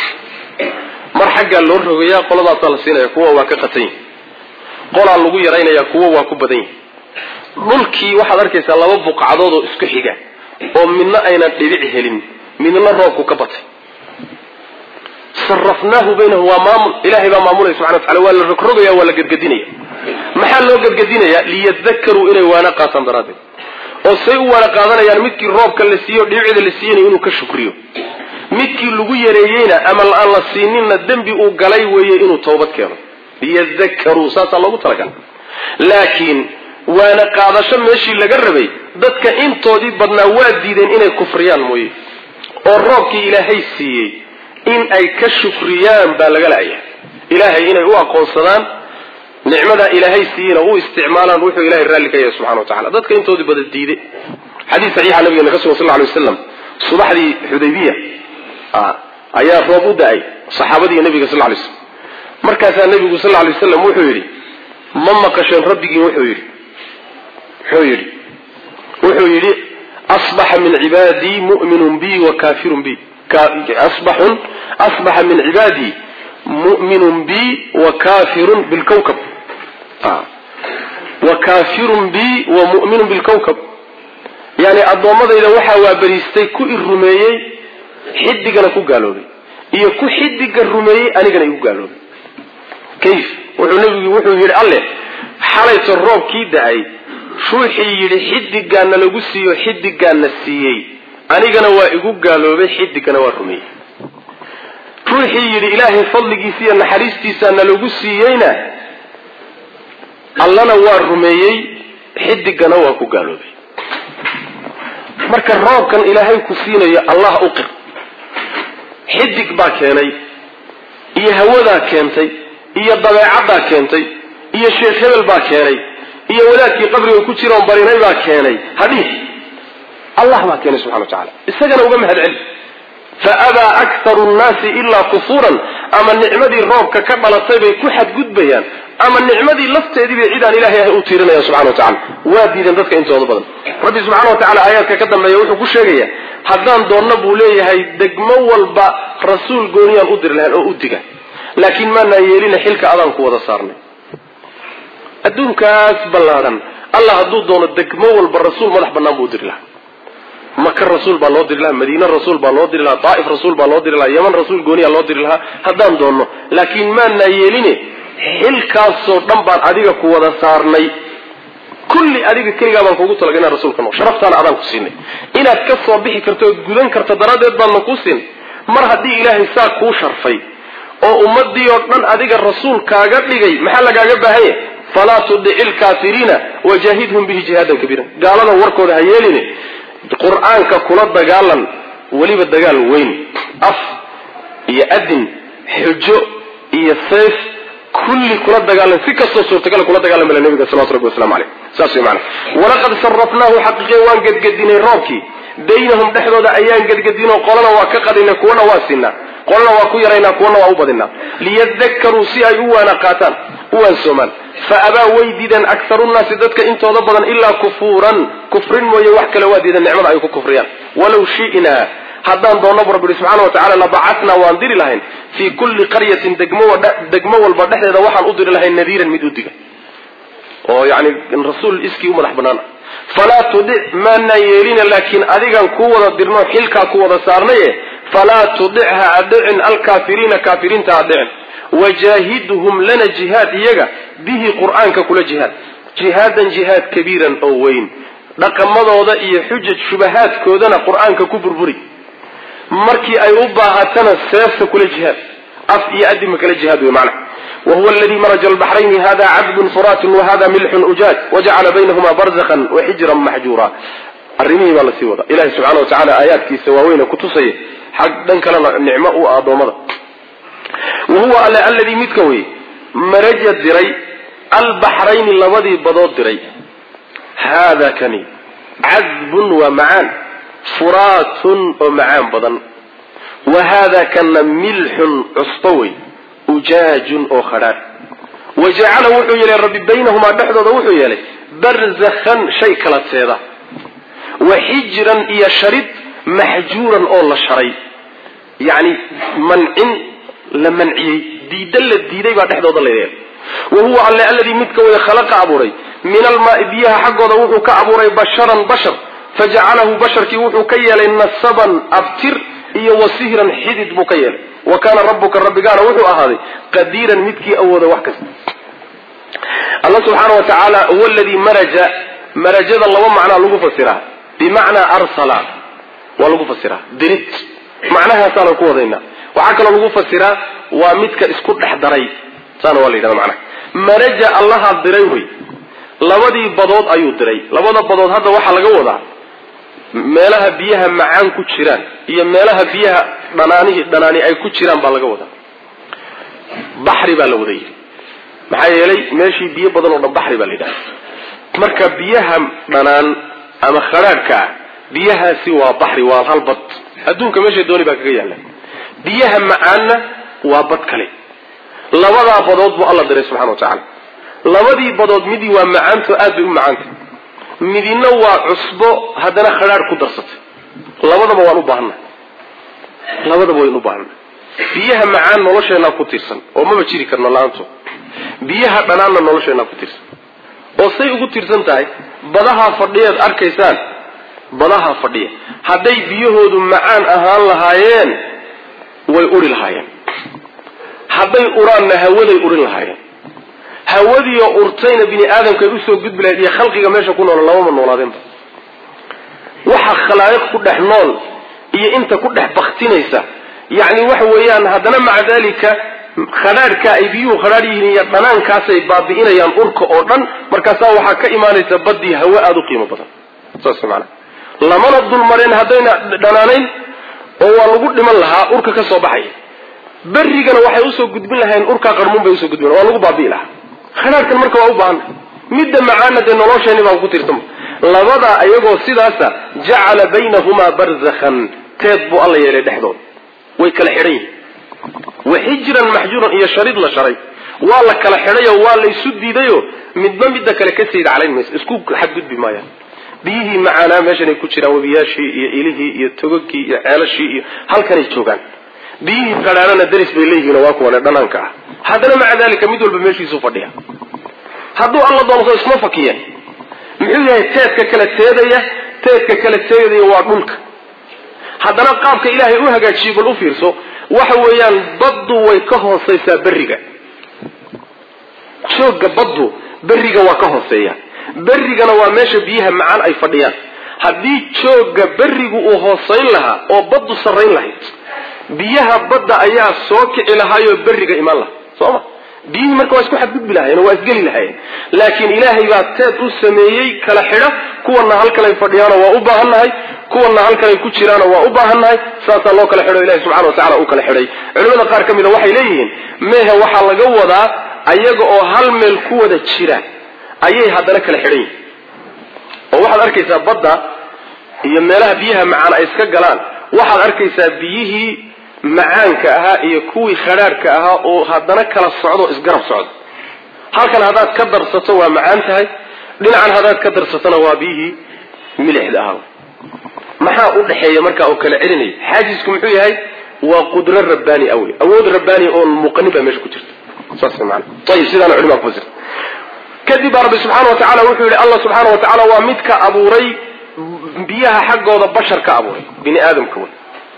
mar xaggaa loo rogayaa qoladaasaa la siinaya kuwa waa ka qatan yihi qolaa lagu yaraynaya kuwa waa ku badan yihi dhulkii waxaad arkaysaa laba buqcadood oo isku xiga oo midna aynan dhibic helin midna roobku ka batay sarafnaahu baynahum waa maamul ilahay baa maamulaya subxana watacala waa la rogrogaya waa la gedgedinaya maxaa loo gedgedinaya liyadakaruu inay waana qaataan daraaddeed oo say u waana qaadanayaan midkii roobka la siiyo dhibicda la siiyana inuu ka shukriyo midkii lagu yareeyeyna ama aan la siininna dembi uu galay weeye inuu toobad keeno liyadakaruu saasaa loogu talagalay laakiin waana qaadasho meeshii laga rabay dadka intoodii badnaa waa diideen inay kufriyaan mooye oo roobkii ilaahay siiyey in ay ka shukriyaan baa laga la'aya ilaahay inay u aqoonsadaan nicmadaa ilaahay siiyeyna u isticmaalaan wuxuu ilahay raalli ka yahay subxana wa tacala dadka intoodii bada diiday xadiis saxiixa nabigeena ka sugan sal lla alay waslam subaxdii xudaybiya ayaa roob u da-ay saxaabadiiyo nabiga sal lay slam markaasaa nabigu sal lay waslam wuxuu yidhi ma maqasheen rabbigiin wuxuu yidhi muxuu yidhi wuxuu yidhi asbaxa min cibaadii mu'minun bi wa kafirun bi asbaxun asbaxa min cibaadii mu'minun bi wa kafirun bilkawkab wa kafirun bi wa mu'minun bilkawkab yani addoommadayda waxaa waabariistay ku i rumeeyey xidigana ku gaaloobay iyo ku xidiga rumeeyey anigana igu gaaloobay kayf wuxuu nabigu wuxuu yidhi alle xalayto roobkii da-ay ruuxii yidhi xidigaana lagu siiyo xidigaana siiyey anigana waa igu gaaloobay xidigana waa rumeeyey ruuxii yidhi ilaahay fadligiisa iyo naxariistiisa nalagu siiyeyna allana waa rumeeyey xidigana waa ku gaaloobay marka roobkan ilaahay ku siinayo allah u qir xidig baa keenay iyo hawadaa keentay iyo dabeecaddaa keentay iyo sheekh hebel baa keenay iyo wadaadkii qabriga ku jiroon barinay baa keenay hadhiih allah baa keenay subxana wa tacala isagana uga mahad celi fa abaa aktaru nnaasi ilaa kufuuran ama nicmadii roobka ka dhalatay bay ku xadgudbayaan ama nicmadii lafteediibay cidaan ilahay ahay u tiirinayaan subxana wa tacala waa diideen dadka intooda badan rabbi subxana wa tacala aayaadka ka dambeeya wuxuu ku sheegayaa haddaan doonno buu leeyahay degmo walba rasuul gooniyaan u diri lahayn oo u diga laakiin maanaa yeelina xilka adaan ku wada saarnay adduunkaas ballaadhan allah hadduu doono degmo walba rasuul madax bannaan buu u diri lahaa maka rasuul baa loo diri lahaa madiine rasuul baa loo diri lahaa daa'if rasuul baa loo diri lahaa yaman rasuul gooniya loo diri lahaa haddaan doonno laakiin maanaa yeeline xilkaasoo dhan baan adiga ku wada saarnay kulli adiga keligaa baan kuugu talaga inaan rasuulka noqo sharaftaana adaan ku siinay inaad ka soo bixi karto ood gudan karto daraaddeed baadna kuu siinay mar haddii ilaahay saa kuu sharfay oo ummadii oo dhan adiga rasuul kaaga dhigay maxaa lagaaga baahanya falaa tudici lkaafiriina wajaahidhum bihi jihaadan kabiira gaalada warkooda ha yeeline qur-aanka kula dagaalan weliba dagaal weyn af iyo adin xujo iyo sayf kulli kula dagaalan si kastoo suurtagala kula dagaalamala nabiga salawatu rabbi waslamu aleyh saas wey maana walaqad sarafnaahu xaqiiqiya waan gedgedinay roobkii baynahum dhexdooda ayaan gedgedinoo qolana waa ka qadinay kuwana waa siinaa qolana waa ku yaraynaa kuwana waa u badinaa liyadakaruu si ay u waana qaataan u waansoomaan fa abaa way diideen akharu nnaasi dadka intooda badan ilaa kufuuran kufrin mooye wax kale waa diideen nicmada ay ku kufriyaan walow shi'naa haddaan doonnabu rabbi ihi subxana wa tacala labacatnaa waan diri lahayn fii kulli qaryatin degmo walba dhexdeeda waxaan u diri lahayn nadiiran mid u diga oo yani rasuul iskii u madax banaana falaa tudic maanaan yeelina laakiin adigan kuu wada dirno xilkaa ku wada saarnaye falaa tudicha adhicin alkaafiriina kaafiriinta adhicin wajaahidhum lana jihaad iyaga bihi qur'aanka kula jihaad jihaadan jihaad kabiiran oo weyn dhaqamadooda iyo xujaj shubahaadkoodana qur-aanka ku burburi markii ay u baahatana seefta kula jihaad af iyo adima kala jihaad wey macna wahuwa aladii maraja albaxrayni hada cabdun furaatun wahada milxun ujaaj wajacala baynahuma barzakhan waxijran maxjuura arrimihii baa lasii wada ilahi subxana wa tacala aayaadkiisa waaweyne kutusaya xag dhan kalena nicmo u ah addoommada wahuwa alle alladii midka wey maraja diray albaxrayni labadii badood diray haada kani cadbun waa macaan furaatun oo macaan badan wa haada kana milxun cusbo wey ujaajun oo khadhaadh wa jacala wuxuu yeelay rabbi baynahumaa dhexdooda wuxuu yeelay barzakhan shay kala teeda wa xijran iyo sharid maxjuuran oo la sharay yacni mancin la manciyey diida la diiday baa dhexdooda la yeelay wa huwa alle alladii midka way khalaqa abuuray min almaai biyaha xaggooda wuxuu ka abuuray basharan bashar fajacalahu basharkii wuxuu ka yeelay nasaban abtir iyo wasihran xidid buu ka yeelay wa kaana rabbuka rabbigaana wuxuu ahaaday qadiiran midkii awooda wax kasta alla subxaana wa tacaala huwa aladii maraja marajada laba macnaa lagu fasiraa bimacnaa arsala waa lagu fasiraa dirid macnahaasaana ku wadaynaa waxaa kaloo lagu fasiraa waa midka isku dhex daray saana waa la yidhahda macnaha maraja allaha diray wey labadii badood ayuu diray labada badood hadda waxaa laga wadaa meelaha biyaha macaan ku jiraan iyo meelaha biyaha dhanaanihi dhanaani ay ku jiraan baa laga wadaa baxri baa la wada yidhi maxaa yeelay meeshii biyo badan oo dhan baxri baa la yidhahda marka biyaha dhanaan ama khadhaadhka ah biyahaasi waa baxri waa hal bad adduunka meesha dooni baa kaga yaalla biyaha macaanna waa bad kale labadaa badood buu alla diray subxana wa tacaala labadii badood midii waa macaanto aad bay u macaanta midina waa cusbo haddana khadhaadh ku darsatay labadaba waan u baahannahay labadaba waynu u baahannahay biyaha macaan nolosheenaa ku tiirsan oo maba jiri karno la-aanto biyaha dhanaanna nolosheenaa ku tiirsan oo say ugu tiirsan tahay badaha fadhiyaad arkaysaan badaha fadhiya hadday biyahoodu macaan ahaan lahaayeen way uri lahaayeen hadday uraanna hawaday urin lahaayeen hawadiioo urtayna bini aadamkay usoo gudbi lahayd iyo khalqiga meesha ku nool lamama noolaadeenba waxa khalaa'iq ku dhex nool iyo inta ku dhex baktinaysa yacni waxa weeyaan haddana maca dalika khadhaadhka ay biyuhu khadhaadh yihiin iyo dhanaankaasay baabi'inayaan urka oo dhan markaasaa waxaa ka imaanaysa baddii hawe aada u qiimo badan saas maana lamana dulmareen haddayna dhanaanayn oo waa lagu dhiman lahaa urka ka soo baxaya berrigana waxay usoo gudbin lahayn urkaa qarmuun bay usoo gudbin waa lagu baabi'i lahaa khadhaadhkan marka waa u baahanna midda macaana dee nolosheeni baa ku tirsama labadaa ayagoo sidaasa jacala baynahumaa barzakhan teed buu alla yeelay dhexdooda way kala xidhan yihin waxijran maxjuuran iyo sharid la sharay waa la kala xidhayo waa la isu diidayo midba midda kale ka sayid calayn maysa isku xadgudbi maayaan biyihii macaanaa meeshanay ku jiraan webiyaashii iyo ilihii iyo togogii iyo ceelashii iyo halkanay joogaan biyihii qadhaarana daris bay leeyihiin waa kuwane dhanaanka ah haddana maca dalika mid walba meeshiisuu fadhiya hadduu alla doonso isma fakiyeen muxuu yahay teedka kala teedaya teedka kala teedaya waa dhulka haddana qaabka ilaahay u hagaajiyey bal u fiirso waxa weeyaan baddu way ka hoosaysaa berriga joogga baddu berriga waa ka hooseeya berrigana waa meesha biyaha macaan ay fadhiyaan haddii joogga berrigu uu hoosayn lahaa oo baddu sarrayn lahayd biyaha badda ayaa soo kici lahaayoo berriga imaan lahaa soo ma biyihii marka waa isku xadgudbi lahayen oo waa isgeli lahayeen laakiin ilaahay baa teed u sameeyey kala xidha kuwana halkanay fadhiyaano waa u baahannahay kuwana halkanay ku jiraano waa u baahannahay saasaa loo kala xidho ilahi subxana wa tacala uu kala xidhay culimada qaar ka mida waxay leeyihiin mehe waxaa laga wadaa ayaga oo hal meel ku wada jira ayay haddana kala xidhan yihin oo waxaad arkaysaa badda iyo meelaha biyaha macaan ay iska galaan waxaad arkaysaa biyihii macaanka ahaa iyo kuwii khadhaadhka ahaa oo haddana kala socdo isgarab socdo halkan haddaad ka darsato waa macaan tahay dhinacan haddaad ka darsatona waa biyihii milixda ahaa maxaa u dhexeeya markaa oo kala celinaya xaajisku muxuu yahay waa qudro rabbaani awey awood rabbaani oon muuqanin baa meesha ku jirta saas maana ayib sidaana culimaa kufasir kadib baa rabbi subxaana wa tacala wuxuu yihi allah subxaana wa tacaala waa midka abuuray biyaha xaggooda bashar ka abuuray bini aadamka wey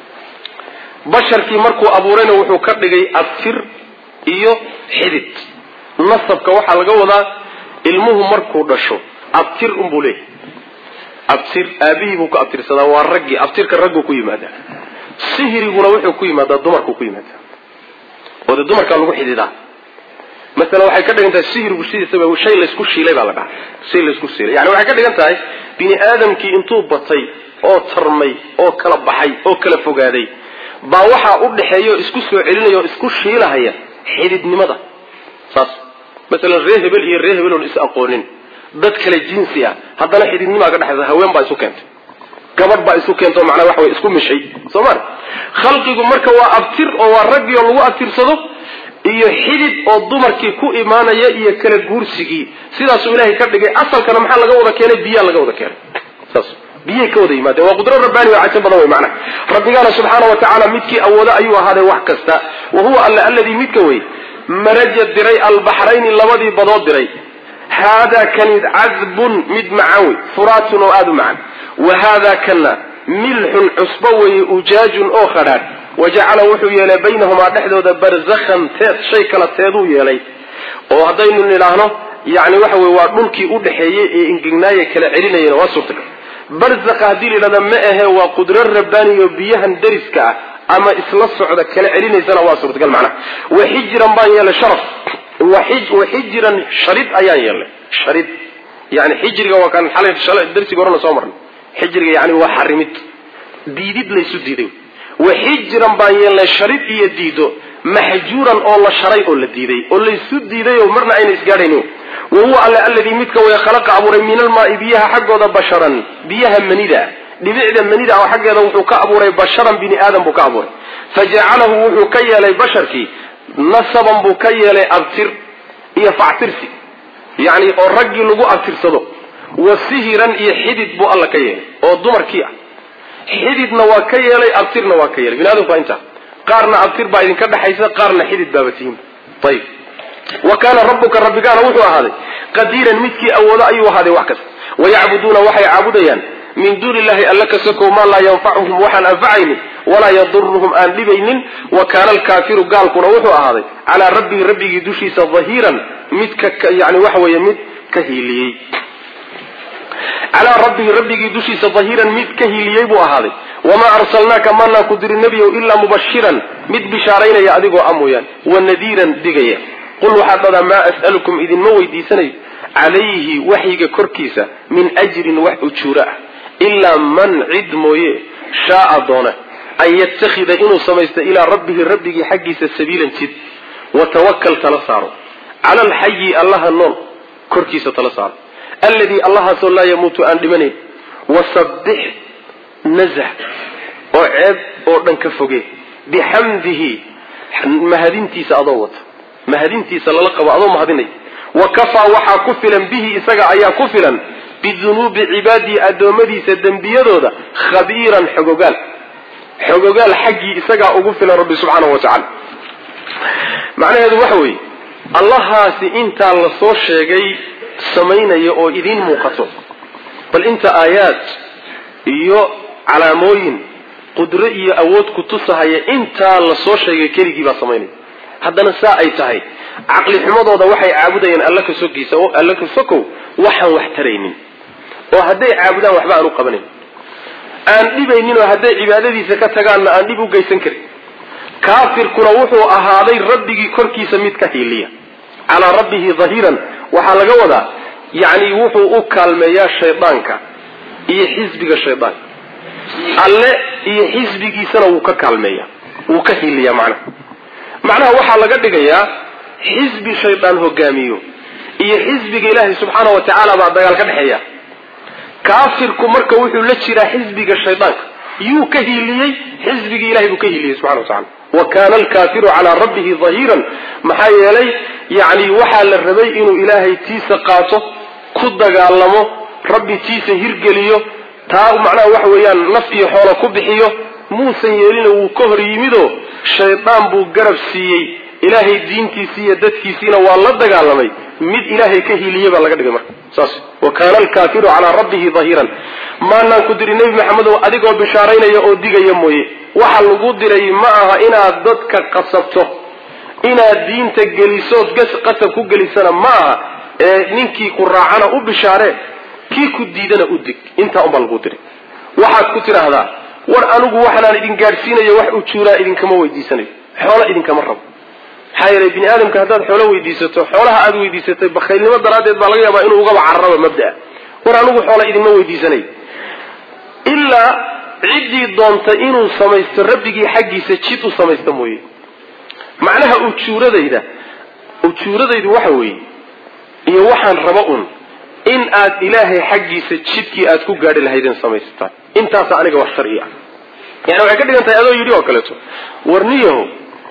basharkii markuu abuurayna wuxuu ka dhigay abtir iyo xidid nasabka waxaa laga wadaa ilmuhu markuu dhasho abtir unbuu leeyahay abtir aabihii buu ku abtirsadaa waa raggii abtirka ragguu ku yimaadaa sihiriguna wuxuu ku yimaadaa dumarkuu ku yimaadaa oo dee dumarkaa lagu xididaa masala waxay ka dhigan tahay sihirigu sidiisaba shay laysku shiilay baa la dhaha shay laysku shiilay yani waxay ka dhigan tahay bini aadamkii intuu batay oo tarmay oo kala baxay oo kala fogaaday baa waxaa u dhexeeya oo isku soo celinaya oo isku shiilahaya xididnimada saas masalan ree hebel iyo ree hebel oon is aqoonin dad kale jinsi ah haddana xididnimaa ka dhexaysa haween baa isu keentay gabadh baa isu keentao macnaa waxa way isku mishay soo ma khalqigu marka waa abtir oo waa raggii oo lagu abtirsado iyo xidid oo dumarkii ku imaanaya iyo kala guursigii sidaasuu ilaahay ka dhigay asalkana maxaa laga wada keenay biyaa laga wada keenay saas biyay ka wada yimaadeen waa qudro rabbaani oo cajab badan wey macnaha rabbigaana subxaana wa tacaala midkii awoodo ayuu ahaaday wax kasta wa huwa alla alladii midka wey maraja diray albaxrayni labadii badood diray haadaa kani cadbun mid macaan wey furaatun oo aada u macaan wa haadaa kana milxun cusbo weeye ujaajun oo khadhaadh wajacala wuxuu yeelay baynahumaa dhexdooda barzakhan teed shay kala teeduu yeelay oo haddaynu nidhaahno yani waxa weye waa dhulkii u dhexeeyey ee ingegnaaye kala celinayana waa suurtagal barzakha haddii la yidhahda ma ahe waa qudro rabbaaniyo biyahan dariska ah ama isla socda kala celinaysana waa suurtagal macnaha waxijran baan yeelay sharaf waxijran sharid ayaan yeelnay sharid yani xijriga waa kaan xalay darsiga horena soo marnay xijriga yani waa xarimid diidid laysu diiday waxijran baan yeelnay sharid iyo diido maxjuuran oo la sharay oo la diiday oo laysu diiday oo marna ayna isgaadhaynin wa huwa alle alladii midka way khalaqa abuuray min almaai biyaha xaggooda basharan biyaha manida dhibicda manida oo xaggeeda wuxuu ka abuuray basharan bini aadam buu ka abuuray fajacalahu wuxuu ka yeelay basharkii nasaban buu ka yeelay abtir iyo factirsi yacni oo raggii lagu abtirsado wa sihiran iyo xidid buu alla ka yeelay oo dumarkii ah xididna waa ka yeelay abtirna waa ka yeelay bini aadamku waa intaa qaarna abtir baa idinka dhexaysa qaarna xidid baaba tihiin ayib wa kaana rabbuka rabbigaana wuxuu ahaaday qadiiran midkii awoodo ayuu ahaaday wax kasta wayacbuduuna waxay caabudayaan min duuni illahi alla ka sokow maa laa yanfacuhum waxaan anfacaynin walaa yaduruhum aan dhibaynin wa kaana alkaafiru gaalkuna wuxuu ahaaday calaa rabbihi rabbigii dushiisa dahiiran mid ka yani waxa weeye mid ka hiiliyey calaa rabbihi rabbigii dushiisa dahiiran mid ka hiiliyey buu ahaaday wamaa arsalnaaka maanaan ku dirin nebiyow ilaa mubashiran mid bishaaraynaya adigoo a mooyaan wa nadiiran digaya qul waxaad dhadaa maa as'alukum idinma weydiisanayo calayhi waxyiga korkiisa min ajrin wax ujuura ah ilaa man cid mooye shaaa doona an yattakhida inuu samaysto ilaa rabbihi rabbigii xaggiisa sabiilan jid watawakal tala saaro cala alxayi allaha nool korkiisa tala saaro alladii allahaasoo laa yamuutu aan dhimanayn wasabbix nazah oo ceeb oo dhan ka foge bixamdihi mahadintiisa adoo wata mahadintiisa lala qabo adoo mahadinay wa kafaa waxaa ku filan bihi isaga ayaa ku filan bidunuubi cibaadihi addoommadiisa dembiyadooda khabiiran xogogaal xogogaal xaggii isagaa ugu filan rabbi subxaanahu wa tacala macnaheedu waxa weeye allahaasi intaa la soo sheegay samaynaya oo idiin muuqato bal inta aayaad iyo calaamooyin qudro iyo awood ku tusahaya intaa la soo sheegay keligii baa samaynaya haddana saa ay tahay caqli xumadooda waxay caabudayaan alla ka sogiisa oo alla ka sokow waxaan wax taraynin oo hadday caabudaan waxba aan u qabanayn aan dhibaynin oo hadday cibaadadiisa ka tagaanna aan dhib u geysan karin kaafirkuna wuxuu ahaaday rabbigii korkiisa mid ka hiiliya calaa rabbihi dahiiran waxaa laga wadaa yacni wuxuu u kaalmeeyaa shaydaanka iyo xisbiga shaydaanka alle iyo xisbigiisana wuu ka kaalmeeya wuu ka hiiliyaa macnaha macnaha waxaa laga dhigayaa xisbi shaydaan hogaamiyo iyo xisbiga ilaahay subxaana wa tacaala baa dagaal ka dhexeeya kaafirku marka wuxuu la jiraa xisbiga shaydaanka yuu ka hiiliyey xisbigii ilahay buu ka hiiliyey subxana wa tacala wa kaana alkaafiru calaa rabbihi dahiiran maxaa yeelay yacni waxaa la rabay inuu ilaahay tiisa qaato ku dagaalamo rabbi tiisa hirgeliyo taa macnaha waxa weeyaan naf iyo xoola ku bixiyo muusan yeelina wuu ka hor yimidoo shaydaan buu garab siiyey ilaahay diintiisii iyo dadkiisiina waa la dagaalamay mid ilaahay ka hiiliyey baa laga dhigay marka saas wa kaana alkaafiru calaa rabbihi dahiiran maanaan ku diri nebi maxamedow adigoo bishaaraynaya oo digaya mooye waxa lagu diray ma aha inaad dadka qasabto inaad diinta gelisood qasab ku gelisana ma aha ee ninkii ku raacana u bishaaree kii ku diidana u dig intaa unbaa lagu diray waxaad ku tidhaahdaa war anigu waxanaan idin gaadhsiinayo wax ujuuraa idinkama weydiisanayo xoolo idinkama rabo maxaa yeelay bini aadamka haddaad xoolo weydiisato xoolaha aad weydiisatay bakhaylnimo daraaddeed baa laga yaabaa inuu ugaba cararaba mabdaa war anigu xoola idinma weydiisanayo ilaa ciddii doonta inuu samaysto rabbigii xaggiisa jid u samaysta mooye macnaha ujuuradayda ujuuradaydu waxa weeye iyo waxaan raba un in aad ilaahay xaggiisa jidkii aad ku gaadhi lahaydeen samaysataan intaasa aniga wax sharci ah yani waxay ka dhigan tahay adoo yidhi oo kaleeto war niyaho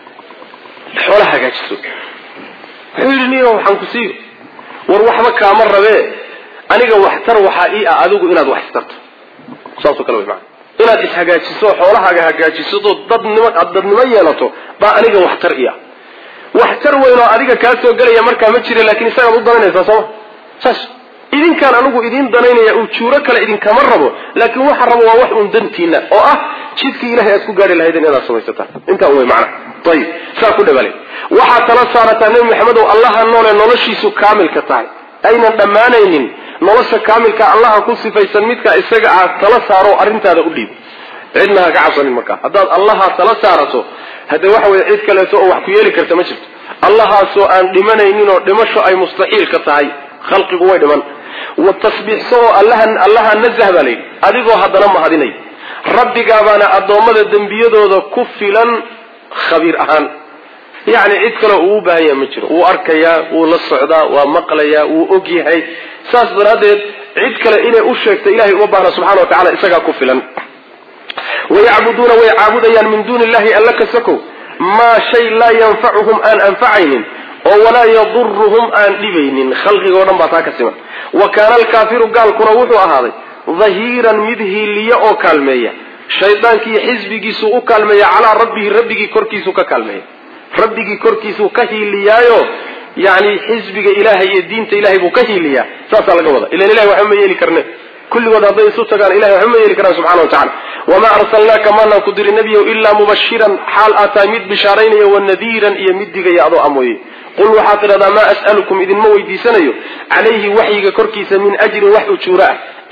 xoola hagaajiso wuxuu yidhi niyaho waxaan ku siiyo war waxba kaama rabee aniga waxtar waxaa ii ah adigu inaad wax istarto saasoo kale way maana inaad ishagaajiso xoolahaaga hagaajisadoo dadnimo aad dadnimo yeelato baa aniga waxtar ii ah waxtar weyn oo adiga kaa soo gelaya markaa ma jira laakiin isagaad u dananaysaa sooma saas idinkaan anigu idiin danaynaya ujuuro kale idinkama rabo laakiin waxa rabo waa wax un dantiina oo ah jidkii ilahay aad ku gaari lahaydeen inaad samaysataan intaa un wey macnaha ayib saa ku dhabalay waxaad tala saarataa nebi maxamed oo allaha noole noloshiisu kaamilka tahay aynan dhammaanaynin nolosha kaamilka allaha ku sifaysan midka isaga aad tala saaro arrintaada u dhiib cidna ha ka cabsanin markaa haddaad allaha tala saarato hadde waxa weye cid kaleeto oo wax ku yeeli karta ma jirto allahaasoo aan dhimanaynin oo dhimasho ay mustaxiilka tahay khalqigu way dhiman wa tasbiixso oo allaha allaha nazah baa layidhi adigoo haddana mahadinay rabbigaabaana addoommada dembiyadooda ku filan khabiir ahaan yacni cid kaleo uu u baahan yaha ma jiro wuu arkayaa wuu la socdaa waa maqlayaa wuu og yahay saas daraaddeed cid kale inay u sheegta ilahay uma baahna subxana wa tacala isagaa ku filan wayacbuduuna way caabudayaan min duuni illahi alla ka sakow maa shay laa yanfacuhum aan anfacaynin oo walaa yaduruhum aan dhibaynin khalqigoo dhan baa taa ka siman wa kaana alkaafiru gaalkuna wuxuu ahaaday dahiiran mid hiiliya oo kaalmeeya shaydaankiiyo xisbigiisuu u kaalmeeya calaa rabbihi rabbigii korkiisuu ka kaalmeeya rabbigii korkiisuu ka hiiliyaayo yani xisbiga ilaahay iyo diinta ilahay buu ka hiiliyaa saasaa laga wada ilan ilahay waxba ma yeeli karne kulligood hadday isu tagaan ilahay waxba ma yeeli karaan subxana wa tacala wamaa arsalnaaka maanaan ku diri nebiyow ilaa mubashiran xaal aad tahay mid bishaaraynaya wanadiiran iyo mid digaya adoo amooye qul waxaad tidhahdaa maa as'alukum idinma weydiisanayo calayhi waxyiga korkiisa min ajrin wax ujuura ah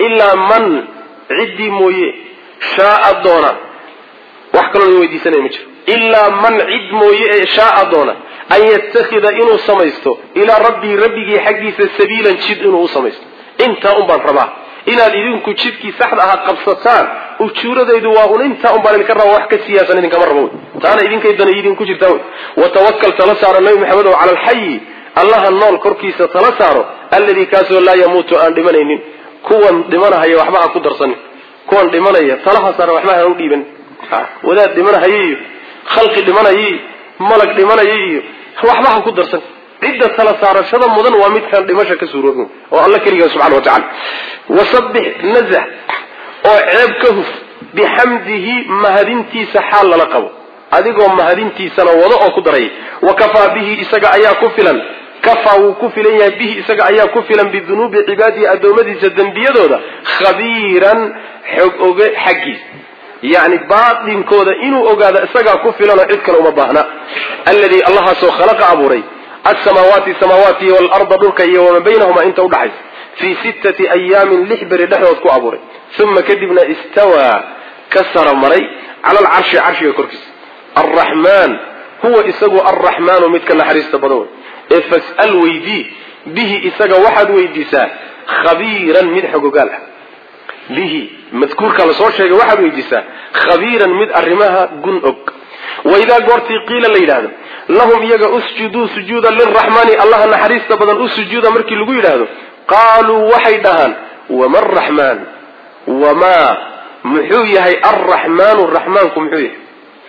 ilaa man ciddii mooye shaaa doona wax kaloo la weydiisanaya ma jiro ilaa man cid mooye ee shaaa doona an yattakhida inuu samaysto ilaa rabbii rabbigii xaggiisa sabiilan jid inuu u samaysto intaa un baan rabaa inaad idinku jidkii saxda ahaa qabsataan ujuuradaydu waa un intaa un baan idinka rabaa wax ka siyaasan idinkama rabo wey taana idinkay dana idinku jirtaa wey watawakal tala saaro nabi maxamed oo cala alxayi allaha nool korkiisa tala saaro alladii kaasoo laa yamuutu aan dhimanaynin kuwan dhimanahaya waxba ha ku darsanin kuwan dhimanaya talaha saara waxba ha u dhiiban wadaad dhimanahaya iyo khalqi dhimanaya iyo malag dhimanaya iyo waxba ha ku darsan cidda tala saarashada mudan waa midkaan dhimasha ka suuroobin oo alla keligaa subxana wa tacala wasabbix nazax oo ceeb ka huf bixamdihi mahadintiisa xaal lala qabo adigoo mahadintiisana wado oo ku daraya wa kafaa bihi isaga ayaa ku filan kafaa wuu ku filan yahay bihi isaga ayaa ku filan bidunuubi cibaadihi addoommadiisa dembiyadooda khabiiran xog oge xaggiisa yacni baatinkooda inuu ogaado isagaa ku filanoo cid kale uma baahna alladii allahaasoo khalaqa abuuray alsamaawaati samaawaati iyo waalarda dhulka iyo wamaa baynahuma inta udhaxaysa fii sittati ayaamin lix beri dhexdood ku abuuray uma kadibna istawaa ka saramaray cala alcarshi carshiga korkiisa alraxmaan huwa isagu alraxmaanu midka naxariista badan wey ee fas'al weydii bihi isaga waxaad weydiisaa khabiiran mid xogogaal ah bihi madkuurka la soo sheegay waxaad weydiisaa khabiiran mid arrimaha gun og waidaa goortii qiila la yidhaahdo lahum iyaga usjuduu sujuuda liraxmaani allaha naxariista badan u sujuuda markii lagu yidhaahdo qaaluu waxay dhahaan wama araxmaan wamaa muxuu yahay alraxmaanu raxmaanku muxuu yahay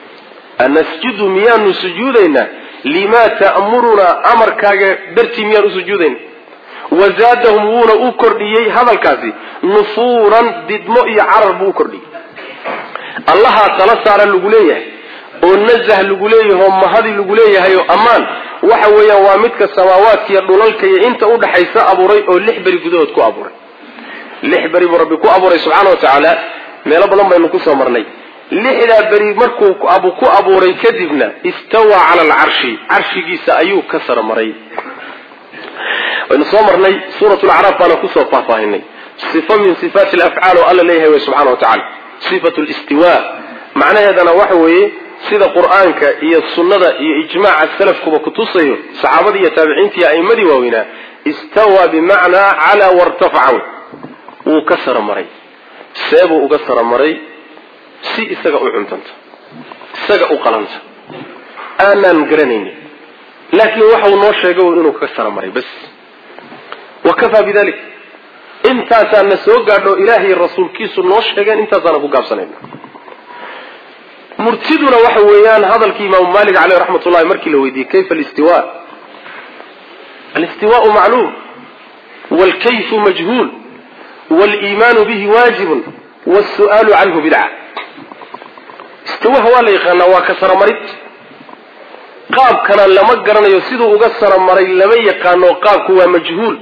anasjudu miyaanu sujuudaynaa limaa ta'murunaa amarkaaga dartii miyaan u sujuudayna wazaadahum wuuna u kordhiyey hadalkaasi nufuuran didmo iyo carar buu u kordhiyey allahaa tala saara lagu leeyahay oo nazah lagu leeyahay oo mahadi lagu leeyahay oo ammaan waxa weeyaan waa midka samaawaadka iyo dhulalka iyo inta udhaxaysa abuuray oo lix beri gudahood ku abuuray lix beri buu rabbi ku abuuray subxaana wa tacaala meelo badan baynu kusoo marnay lixdaa beri markuu ku abuuray kadibna istawaa cala alcarshi carshigiisa ayuu ka sarmaray waynu soo marnay suurat lacraaf baana kusoo faahfaahinay sifa min sifaati alafcaal oo alla leeyahay wey subxana wa tacala sifatu listiwa macnaheedana waxa weeye sida qur-aanka iyo sunnada iyo ijmaaca salafkuba kutusayo saxaabadii iyo taabiciinta iyo a'imadii waaweynaa istawaa bimacnaa calaa wartafaca wuu ka saramaray seebuu uga saramaray si isaga u cuntanta isaga u qalanta aanaan garanaynin laakiin waxau noo sheegay inuu ka saramaray bas wa kafaa bidalik intaasaana soo gaadho ilaahay rasuulkiisu noo sheegeen intaasaana ku gaabsanayna murtiduna waxa weeyaan hadalkii imaamu malik caleyh raxmat ullahi markii la weydiiyey kayfa alistiwa alistiwaau macluum waalkayfu majhuul waliimaanu bihi waajibun wasu'aalu canhu bidca istiwaha waa la yaqaanaa waa ka saramarid qaabkana lama garanayo siduu uga saramaray lama yaqaano qaabku waa majhuul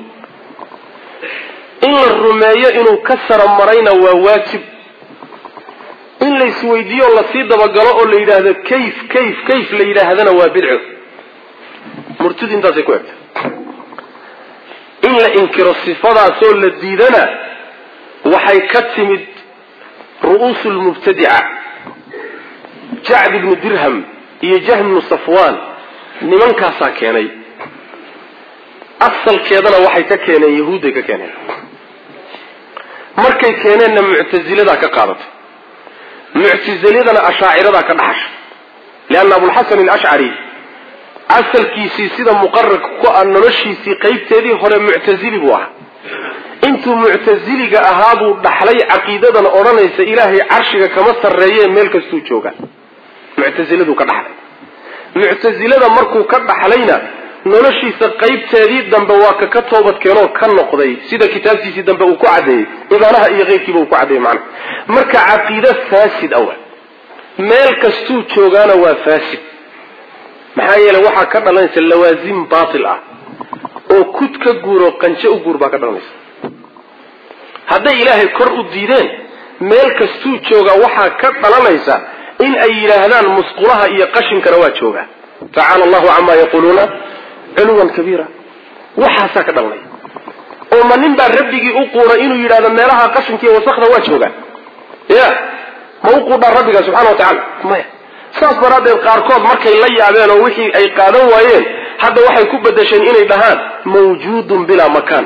in la rumeeyo inuu ka saramarayna waa waajib in la isweydiiyo o lasii dabagalo oo la yidhaahdo kayf kayf kayf la yidhaahdana waa bidco murtidu intaasay ku egtay in la inkiro sifadaasoo la diidana waxay ka timid ru'uusu lmubtadica jacd ibnu dirham iyo jahm ibnu safwaan nimankaasaa keenay asalkeedana waxay ka keeneen yahuudday ka keeneen markay keeneenna muctasiladaa ka qaadatay muctasiladana ashaaciradaa ka dhaxasha leanna abulxasan alashcari asalkiisii sida muqararka ku ah noloshiisii qaybteedii hore muctasili buu ahaa intuu muctasiliga ahaa buu dhaxlay caqiidadan odhanaysa ilaahay carshiga kama sarreeye meel kastuu jooga muctasiladuu ka dhaxlay muctasilada markuu ka dhaxlayna noloshiisa qaybteedii dambe waa ka ka toobad keenoo ka noqday sida kitaabtiisii dambe uu ku caddeeyey ibaanaha iyo keyrkiiba uu ku caddeeyey macnaha marka caqiide faasid awa meel kastuu joogaana waa faasid maxaa yeeley waxaa ka dhalanaysa lawaasim baatil ah oo kud ka guur oo qanjo u guur baa ka dhalanaysa hadday ilaahay kor u diideen meel kastuu joogaa waxaa ka dhalanaysa in ay yidhaahdaan musqulaha iyo qashinkana waa joogaa tacaala allahu camaa yaquuluuna culuwan kabiira waxaasaa ka dhalanaya oo ma nin baa rabbigii u quura inuu yidhahdo meelaha qashinkiiyo wasakda waa joogaan ya ma u quudhaan rabbiga subxana wa tacala maya saas daraaddeed qaarkood markay la yaabeen oo wixii ay qaadan waayeen hadda waxay ku bedesheen inay dhahaan mawjuudun bilaa makaan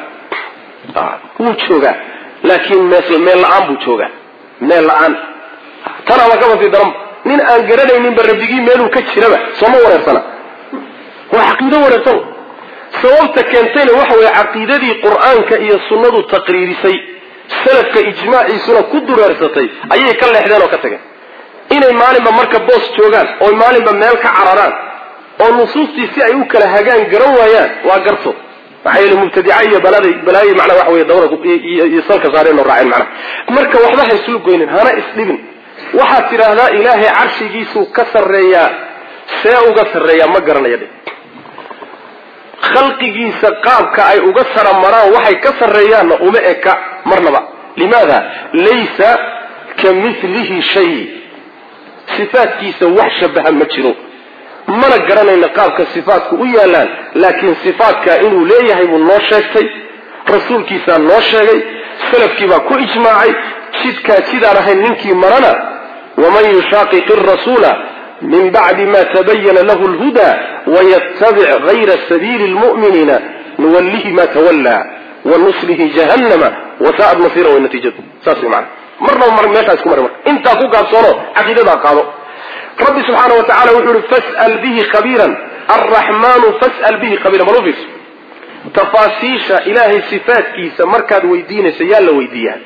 wuu joogaa laakiin meel la-aan buu joogaa meel la-aan tanaaba kaba sii daranba nin aan garanayninba rabbigii meeluu ka jiraba sooma wareersana waa caqiido wareersan sababta keentayna waxa weeye caqiidadii qur-aanka iyo sunnadu taqriirisay salafka ijmaaciisuna ku dureersatay ayay ka leexdeen oo ka tageen inay maalinba marka boos joogaan oo maalinba meel ka cararaan oo nusuustii si ay u kala hagaan garan waayaan waa garto maxaa yeele mubtadica iyo balada balaayo macnaa waxa weye dawada iyo salka saareen oo raaceen macnaha marka waxba ha islu goynin hana isdhibin waxaad tidhaahdaa ilaahay carshigiisuu ka sarreeyaa see uga sarreeyaa ma garanaya dhe khalqigiisa qaabka ay uga saramaraan waxay ka sarreeyaanna uma eka marnaba limaada laysa ka milihi shay sifaadkiisa wax shabaha ma jiro mana garanayna qaabka sifaatku u yaalaan laakiin sifaatka inuu leeyahay buu noo sheegtay rasuulkiisaa noo sheegay salafkiibaa ku ijmaacay jidkaa jidaan ahayn ninkii marana waman yushaaqiq rasuula min bacdi ma tabayana lahu lhuda waytabic gayra sabiili lmu'miniina nuwallihi ma tawallaa wanuslihi jahannama wasaa'ad masira way natiijadu saas way macana marnaba mar meeshaas ku mari marka intaa ku gaabsoono caqiidadaa qaado rabbi subxaana wa tacala wuxuu ihi fas'al bihi khabiiran alraxmaanu fas'al bihi khabiiran bal u fiirso tafaasiisha ilaahay sifaadkiisa markaad weydiinayso yaa la weydiiyaa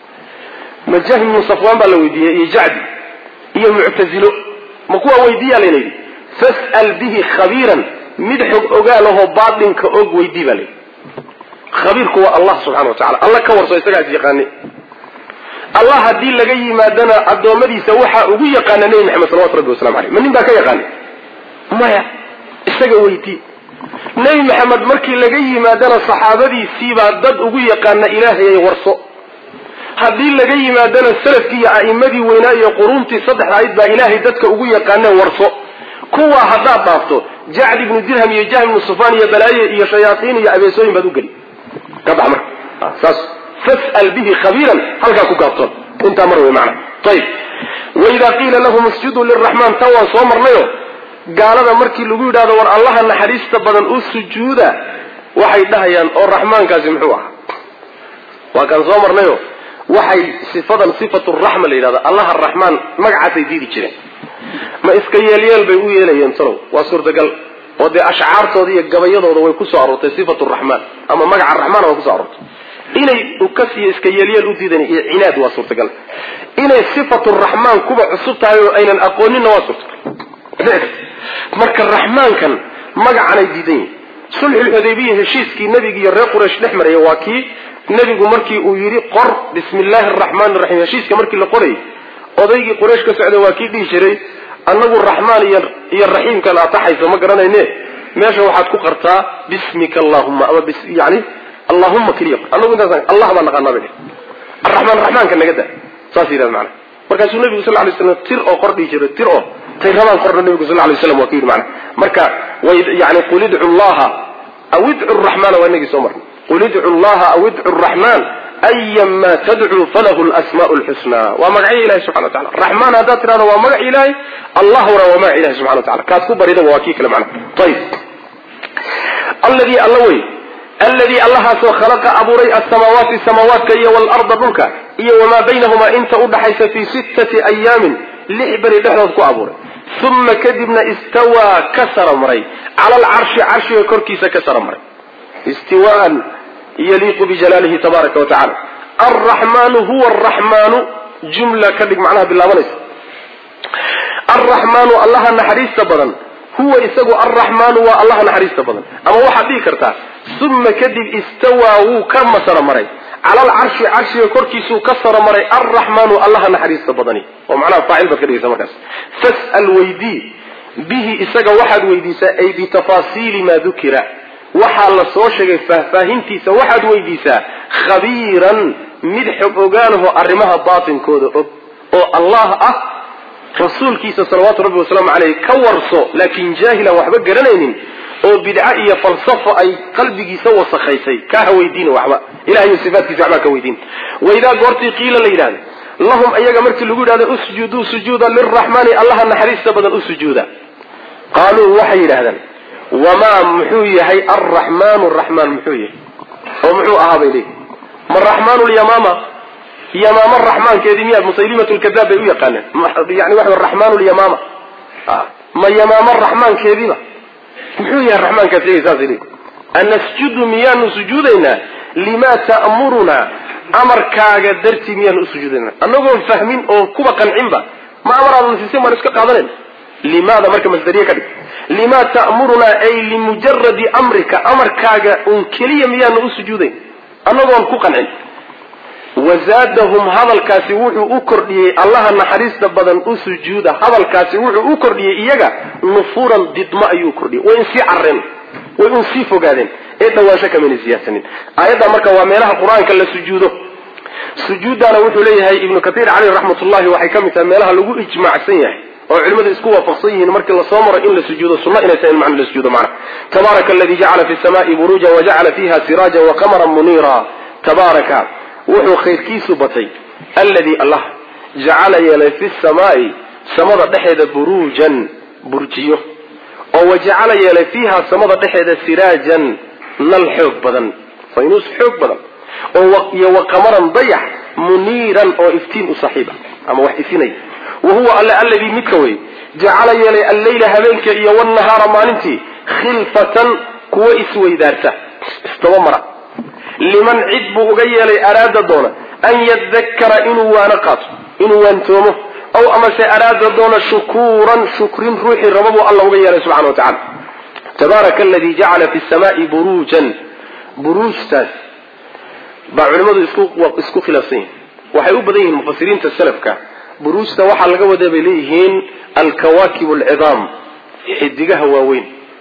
ma jahm ibnu safwaan baa la weydiiyey iyo jacdi iyo muctazilo ma kuwaa weydiiyaa layna yidhi fas'al bihi khabiiran mid xog ogaalahoo baatinka og weydii baa layidhi khabiirku waa allah subxana wa tacala alla ka warso isagaa is yaqaani allah haddii laga yimaadana addoommadiisa waxaa ugu yaqaana nebi maxamed salawatu rabbi wasalamu aleyh ma nin baa ka yaqaani maya isaga weydii nebi maxamed markii laga yimaadana saxaabadiisiibaa dad ugu yaqaana ilaahayay warso haddii laga yimaadana salafkii iyo a'immadii weynaa iyo quruuntii saddexda ayd baa ilaahay dadka ugu yaqaaneen warso kuwaa haddaad dhaafto jacd ibnu dirham iyo jahm ibnu sufaan iyo balaaye iyo shayaaiin iyo abeesooyin baad u geli ka bax marka saas fas'al bihi khabiiran halkaa ku gaabtoon intaa mar wey macna ayib waidaa qiila lahum isjuduu liraxmaan tan waan soo marnayo gaalada markii lagu yidhahdo war allaha naxariista badan u sujuuda waxay dhahayaan oo raxmaankaasi muxuu ahaa waa kaan soo marnayo waxay sifadan sifatu raxma la yidhahdo allaha araxmaan magacaasay diidi jireen ma iska yeelyeel bay u yeelayeen talow waa suurtagal oo dee ashcaartooda iyo gabayadooda way kusoo aroortay sifatu raxmaan ama magaca raxmaana way kusoo aroortay inay ukas iyo iska yeelyeel u diidan iyo cinaad waa suurtagal inay sifatu raxmaan kuba cusub tahay oo aynan aqooninna waa suurtagal marka raxmaankan magacanay diidan yihin sulxulxudaybiya heshiiskii nebiga iyo reer quraysh dhex maraya waa kii nebigu markii uu yidhi qor bismi illaahi araxmaan iraxiim heshiiska markii la qorayay odaygii quraysh ka socda waa kii dhihi jiray annagu raxmaan iyo iyo raxiimka la ataxayso ma garanayne meesha waxaad ku qartaa bismika allahuma ama yani allahuma keliya anagu intaas allah baa naqaanaa bay araxmaan raxmaanka naga da saas yidhahda macana markaasuu nebigu sal lay slam tir oo qor dhihi jiray tir oo tay rabaan qorna nebigu sal lay slam waa ku yidhi mana marka way yani qul idcu llaha aw idcu raxmaana waa inagii soo marnay qul idcu llaha aw idcu raxmaan ayama tadcuu falahu lasmaau lxusna waa magacyo ilahi subxana wa tacala raxmaan haddaad tidhahdo waa magac ilaahay allahuna waa magac ilahi subxana wa tacala kaad ku baridaba waa kii kale macna ayib alladii alla wey alladii allahaasoo khalaqa abuuray asamaawaati samaawaadka iyo waalarda dhulka iyo wamaa baynahumaa inta udhaxaysa fii sittati ayaamin lix beri dhexdood ku abuuray uma kadibna istawaa ka sara maray cala alcarshi carshiga korkiisa ka sara maray istiwaan yaliiqu bijalaalihi tabaaraka wa tacala alraxmaanu huwa araxmaanu jumla ka dhig macnaha bilaabanaysa alraxmaanu allaha naxariista badan huwa isagu alraxmaanu waa allaha naxariista badan ama waxaad dhihi kartaa uma kadib istawaa wuu ka masara maray cala alcarshi carshiga korkiisuu ka sara maray alraxmaanu allaha naxariista badani oo macnaha faacil baad ka dhigaysa markaas fas'al weydii bihi isaga waxaad weydiisaa ay bitafaasiili maa dukira waxaa la soo sheegay faahfaahintiisa waxaad weydiisaa khabiiran mid xog ogaanaho arrimaha baatinkooda og oo allah ah rasuulkiisa salawaatu rabbi wasalaamu caleyh ka warso laakiin jaahilan waxba garanaynin oo bidca iyo falsafo ay qalbigiisa wasakhaysay kaa ha weydiina waxba ilahay sifaatkiisa waxbaa ka weydiin waidaa goortii qiila la yidhahda lahum ayaga markii lagu yidhahdo usjuduu sujuuda liraxmaani allaha naxariista badan u sujuuda qaaluu waxay yidhahdaan wamaa muxuu yahay alraxmaanu raxmaan muxuu yahay oo muxuu ahaa bay leeyihi ma raxmaanu lyamaama yamaama raxmaankeedii miyaad musaylimat lkadaab bay u yaqaaneen yani waxa raxmaanu lyamaama ma yamaama raxmaankeediiba muxuu yahay raxmaankaas iyaga saasay leeyihi anasjudu miyaanu sujuudaynaa limaa ta'murunaa amarkaaga dartii miyaanu u sujuudaynaa anagoon fahmin oo kuba qancinba ma amaraadana siisay maan iska qaadanayna limaada marka masdariye ka dhig limaa ta'murunaa ay limujaradi amrika amarkaaga un keliya miyaanu u sujuudayn annagoon ku qancin wazaadahum hadalkaasi wuxuu u kordhiyey allaha naxariista badan u sujuuda hadalkaasi wuxuu u kordhiyey iyaga nufuuran didmo ayuu kordhiyey way insii carreen way un sii fogaadeen ee dhawaansho kamayna siyaadsanin aayadda marka waa meelaha qur-aanka la sujuudo sujuuddaana wuxuu leeyahay ibnu katiir caleyh raxmatullahi waxay ka mid tahay meelaha lagu ijmaacsan yahay oo culimadu isku waafaqsan yihiin markii lasoo maro in la sujuudo sunno inay tahay in macna la sujuudo macna tabaaraka aladi jacala fi samaa'i buruujan wajacala fiha siraajan waqamaran muniira tabaaraka wuxuu khayrkiisu batay alladii allah jacala yeelay fi samaa'i samada dhexeeda buruujan burjiyo oo wajacala yeelay fiiha samada dhexeeda siraajan nal xoog badan faynuus xoog badan oo iyo waqamaran dayax muniiran oo iftiin u saaxiiba ama wax ifinaya wa huwa alle alladii midka wey jacala yeelay alleyla habeenka iyo wnahaara maalintii khilfatan kuwo isweydaarta isdabamara liman cid buu uga yeelay araada doona an yadakara inuu waano qaato inuu waantoomo aw amase araada doona shukuuran shukrin ruuxii raba buu alla uga yeelay subxana wa tacala tabaaraka aladii jacala fi samaai buruujan buruujtaas baa culimmadu isku khilaafsan yihin waxay u badan yihiin mufasiriinta salafka buruujta waxaa laga wadaa bay leeyihiin alkawaakib alcidaam xidigaha waaweyn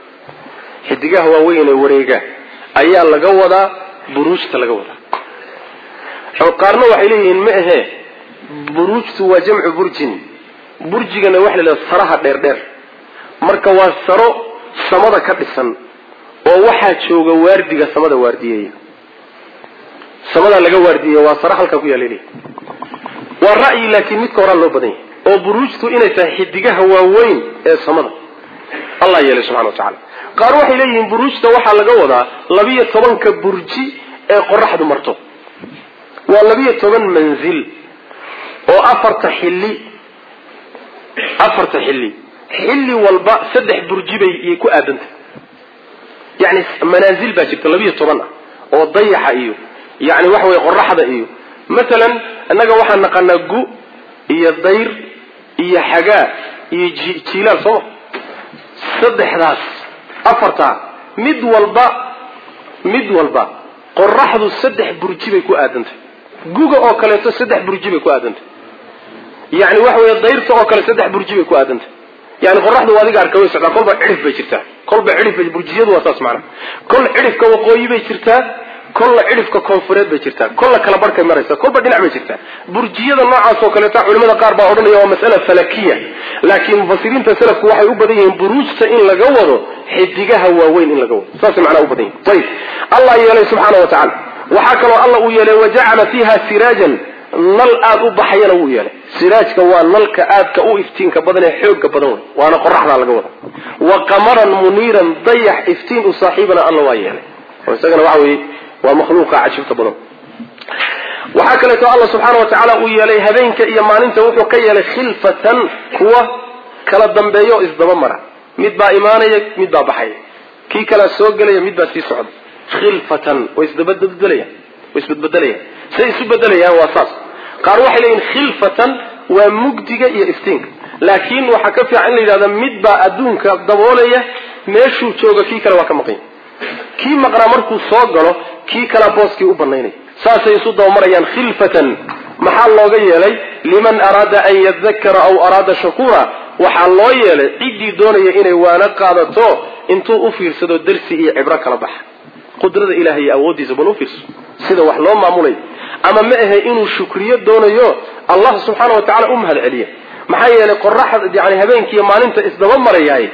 xidigaha waaweyn ee wareega ayaa laga wadaa buruujta laga wadaa qaarna waxay leeyihiin ma ahee buruujtu waa jamcu burjin burjigana waxa la yidhahda saraha dheerdheer marka waa saro samada ka dhisan oo waxaa jooga waardiga samada waardiyeeya samadaa laga waardiyeya waa saro halkaa ku yaala waa ra'yi laakiin midka horaa loo badan yahay oo buruujtu inay tahay xidigaha waaweyn ee samada allah yeelay subxana wa tacala qaar waxay leeyihiin buruujta waxaa laga wadaa labiyo tobanka burji ee qoraxdu marto waa labiyo toban manzil oo afarta xilli afarta xilli xilli walba saddex burji bay ku aadantay yani manaazil baa jirta labiyo toban ah oo dayaxa iyo yani waxa weye qoraxda iyo matalan innaga waxaan naqanaa gu iyo dayr iyo xagaa iyo jiilaal sooma saddexdaas afartaa mid walba mid walba qoraxdu saddex burji bay ku aadantay guga oo kaleeto saddex burji bay ku aadantay yani waxa weeye dayrta oo kale saddex burji bay ku aadantay yani qoraxdu adiga arka way socdaa kolba cidhif bay jirtaa kolba cidhif bay burjiyadu waa saas macana kol cidhifka waqooyi bay jirtaa kolla cidhifka koonfureed bay jirtaa kolla kala barhkay maraysa kolba dhinac bay jirtaa burjiyada noocaas oo kaleeta culimada qaar baa odhanaya waa mas'ala falakiya laakiin mufasiriinta salafku waxay u badan yihiin buruujta in laga wado xidigaha waaweyn in laga wado saasay macnaa u badan yihin ayib allah yeelay subxaana wa tacala waxaa kaloo alla uu yeelay wajacala fiiha siraajan nal aada u baxayana wuu yeelay siraajka waa nalka aadka u iftiinka badan ee xooga badan wey waana qoraxdaa laga wada wa qamaran muniiran dayax iftiin u saaxiibana alla waa yeelay oo isagana waxa weeye waa makhluuqa cajibta badan waxaa kaleeto alla subxaana wa tacaala uu yeelay habeenka iyo maalinta wuxuu ka yeelay khilfatan kuwa kala dambeeya oo isdaba mara mid baa imaanaya mid baa baxaya kii kalea soo gelaya mid baa sii socda khilfatan way isdabadbedelayaan way isbadbedelayaan say isu bedelayaan waa saas qaar waxay leeyihin khilfatan waa mugdiga iyo iftiinka laakiin waxaa ka fiican in la yidhahda mid baa adduunka daboolaya meeshuu jooga kii kale waa ka maqanya kii maqnaa markuu soo galo kii kalea booskii u banaynaya saasay isu dabamarayaan khilfatan maxaa looga yeelay liman araada an yadakara aw araada shakuura waxaa loo yeelay ciddii doonaya inay waano qaadato intuu u fiirsado darsi iyo cibro kala baxa qudrada ilahay iyo awooddiisa bal u fiirso sida wax loo maamulayo ama ma ahe inuu shukriyo doonayo allah subxaana wa tacala u mahad celiya maxaa yeelay qoraxda yani habeenkiiyo maalinta isdaba marayaay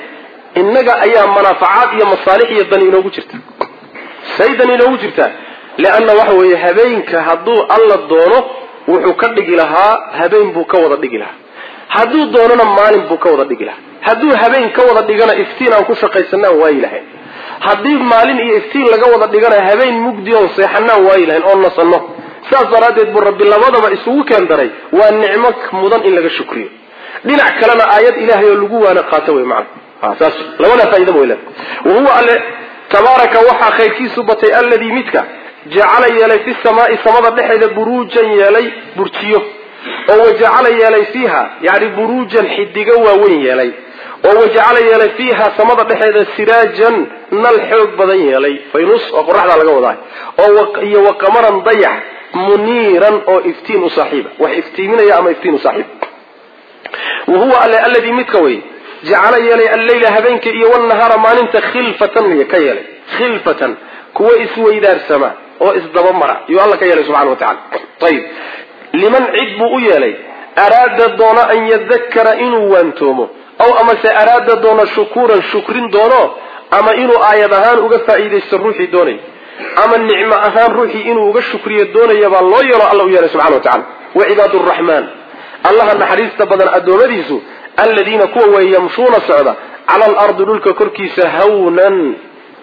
innaga ayaa manaafacaad iyo masaalix iyo dani inoogu jirta say dani inoogu jirtaa leanna waxa weeye habeenka hadduu alla doono wuxuu ka dhigi lahaa habeen buu ka wada dhigi lahaa hadduu doonona maalin buu ka wada dhigi lahaa hadduu habeen ka wada dhigana iftiin aan ku shaqaysanaan waayi lahayn haddii maalin iyo iftiin laga wada dhigana habeen mugdi oon seexanaan waayi lahayn oon nasanno saas daraaddeed buu rabbi labadaba isugu keen daray waa nicmo mudan in laga shukriyo dhinac kalena aayad ilaahay oo lagu waana qaato wey macana saas labadaa faaida weyla wahuwa alle tabaaraka waxaa khayrkiisu batay alladii midka jacala yeelay fi samaai samada dhexeeda buruujan yeelay burjiyo oo wajacala yeelay fiiha yani buruujan xidigo waaweyn yeelay oo wajacala yeelay fiiha samada dhexeeda siraajan nal xoog badan yeelay faynus oo qoraxdaa laga wadaa oo iyo waqamaran dayax muniiran oo iftiin u saaxiiba wax iftiiminaya ama iftiin u saaxiib wahuwa alle alladii midka wey jacala yeelay alleyla habeenka iyo wnahaara maalinta khilfatan ka yeelay khilfatan kuwa isweydaarsama oo isdabamara yuu alla ka yeelay subxana wa tacala ayib liman cid buu u yeelay araada doona an yadakara inuu waantoomo aw amase araada doona shukuuran shukrin doono ama inuu aayad ahaan uga faa'iidaysto ruuxii doonay ama nicmo ahaan ruuxii inuu uga shukriyo doonaya baa loo yeelo alla u yeelay subxana wa tacala wacibaad raxmaan allaha naxariista badan addoommadiisu aladiina kuwa weeye yamshuuna socda cala alardi dhulka korkiisa hawnan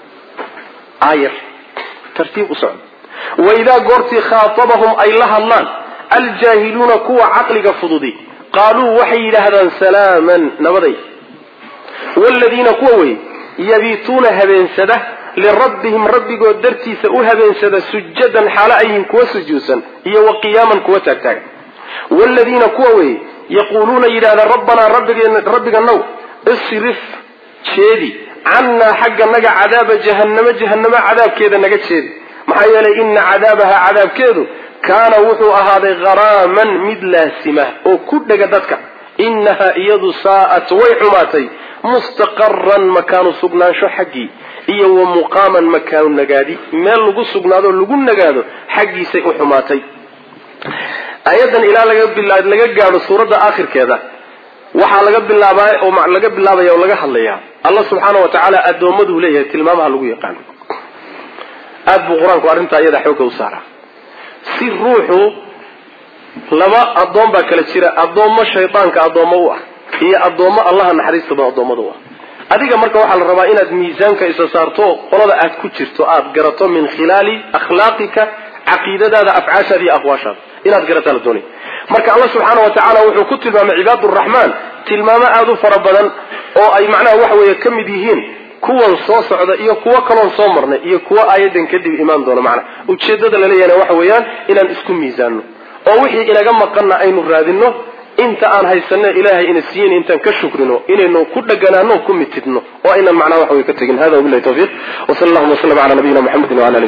aayar tartiib u socda waidaa goortii khaatabahum ay la hadlaan aljaahiluuna kuwa caqliga fududi qaaluu waxay yidhaahdaan salaaman nabaday wladiina kuwa wey yabiituuna habeensada lirabbihim rabbigood dartiisa u habeensada sujadan xaalo ayhin kuwa sujuudsan iyo wa qiyaaman kuwa taagtaaga wladiina kuwa wey yaquuluuna yidhahda rabbanaa rabbiga now isrif jeedi cannaa xagga naga cadaaba jahannamo jahannamo cadaabkeeda naga jeedi maxaa yeelay ina cadaabaha cadaabkeedu kaana wuxuu ahaaday gharaaman mid laasima oo ku dhega dadka inaha iyadu saa'at way xumaatay mustaqaran makaanu sugnaansho xaggii iyo wa muqaaman makaanu nagaadi meel lagu sugnaado lagu nagaado xaggiisay u xumaatay aayadan ilaa laga gaadho suuradda aakhirkeeda waxaa laga bilaabaa oo laga bilaabaya oo laga hadlayaa allah subxaana wa tacaala addoommaduu leeyahay tilmaamaha lagu yaqaano aada buu qur-aanku arrintaa iyada xoogga u saaraa si ruuxu laba addoon baa kala jira addoommo shaydaanka addoommo u ah iyo addoommo allaha naxariista badan addoommada u ah adiga marka waxaa la rabaa inaad miisaanka isa saarto qolada aad ku jirto aad garato min khilaali akhlaaqika caqiidadaada afcaashaada iyo aqwaashaada inaad garataa la doonay marka allah subxaana wa tacaala wuxuu ku tilmaamay cibaaduraxmaan tilmaamo aada u fara badan oo ay macnaha waxa weeye ka mid yihiin kuwan soo socda iyo kuwo kaloon soo marnay iyo kuwo aayadan kadib imaan doona macnaha ujeedada laleeyahna waxa weeyaan inaan isku miisaanno oo wixii inaga maqanna aynu raadinno inta aan haysanno ilaahay ina siiyin intaan ka shukrino inaynu ku dheganaano ku mitidno oo aynan macnaha waxa wey ka tegin hada wabilahi tawfiiq wa sal allahuma wasllam ala nabiyina muxamedin wala ali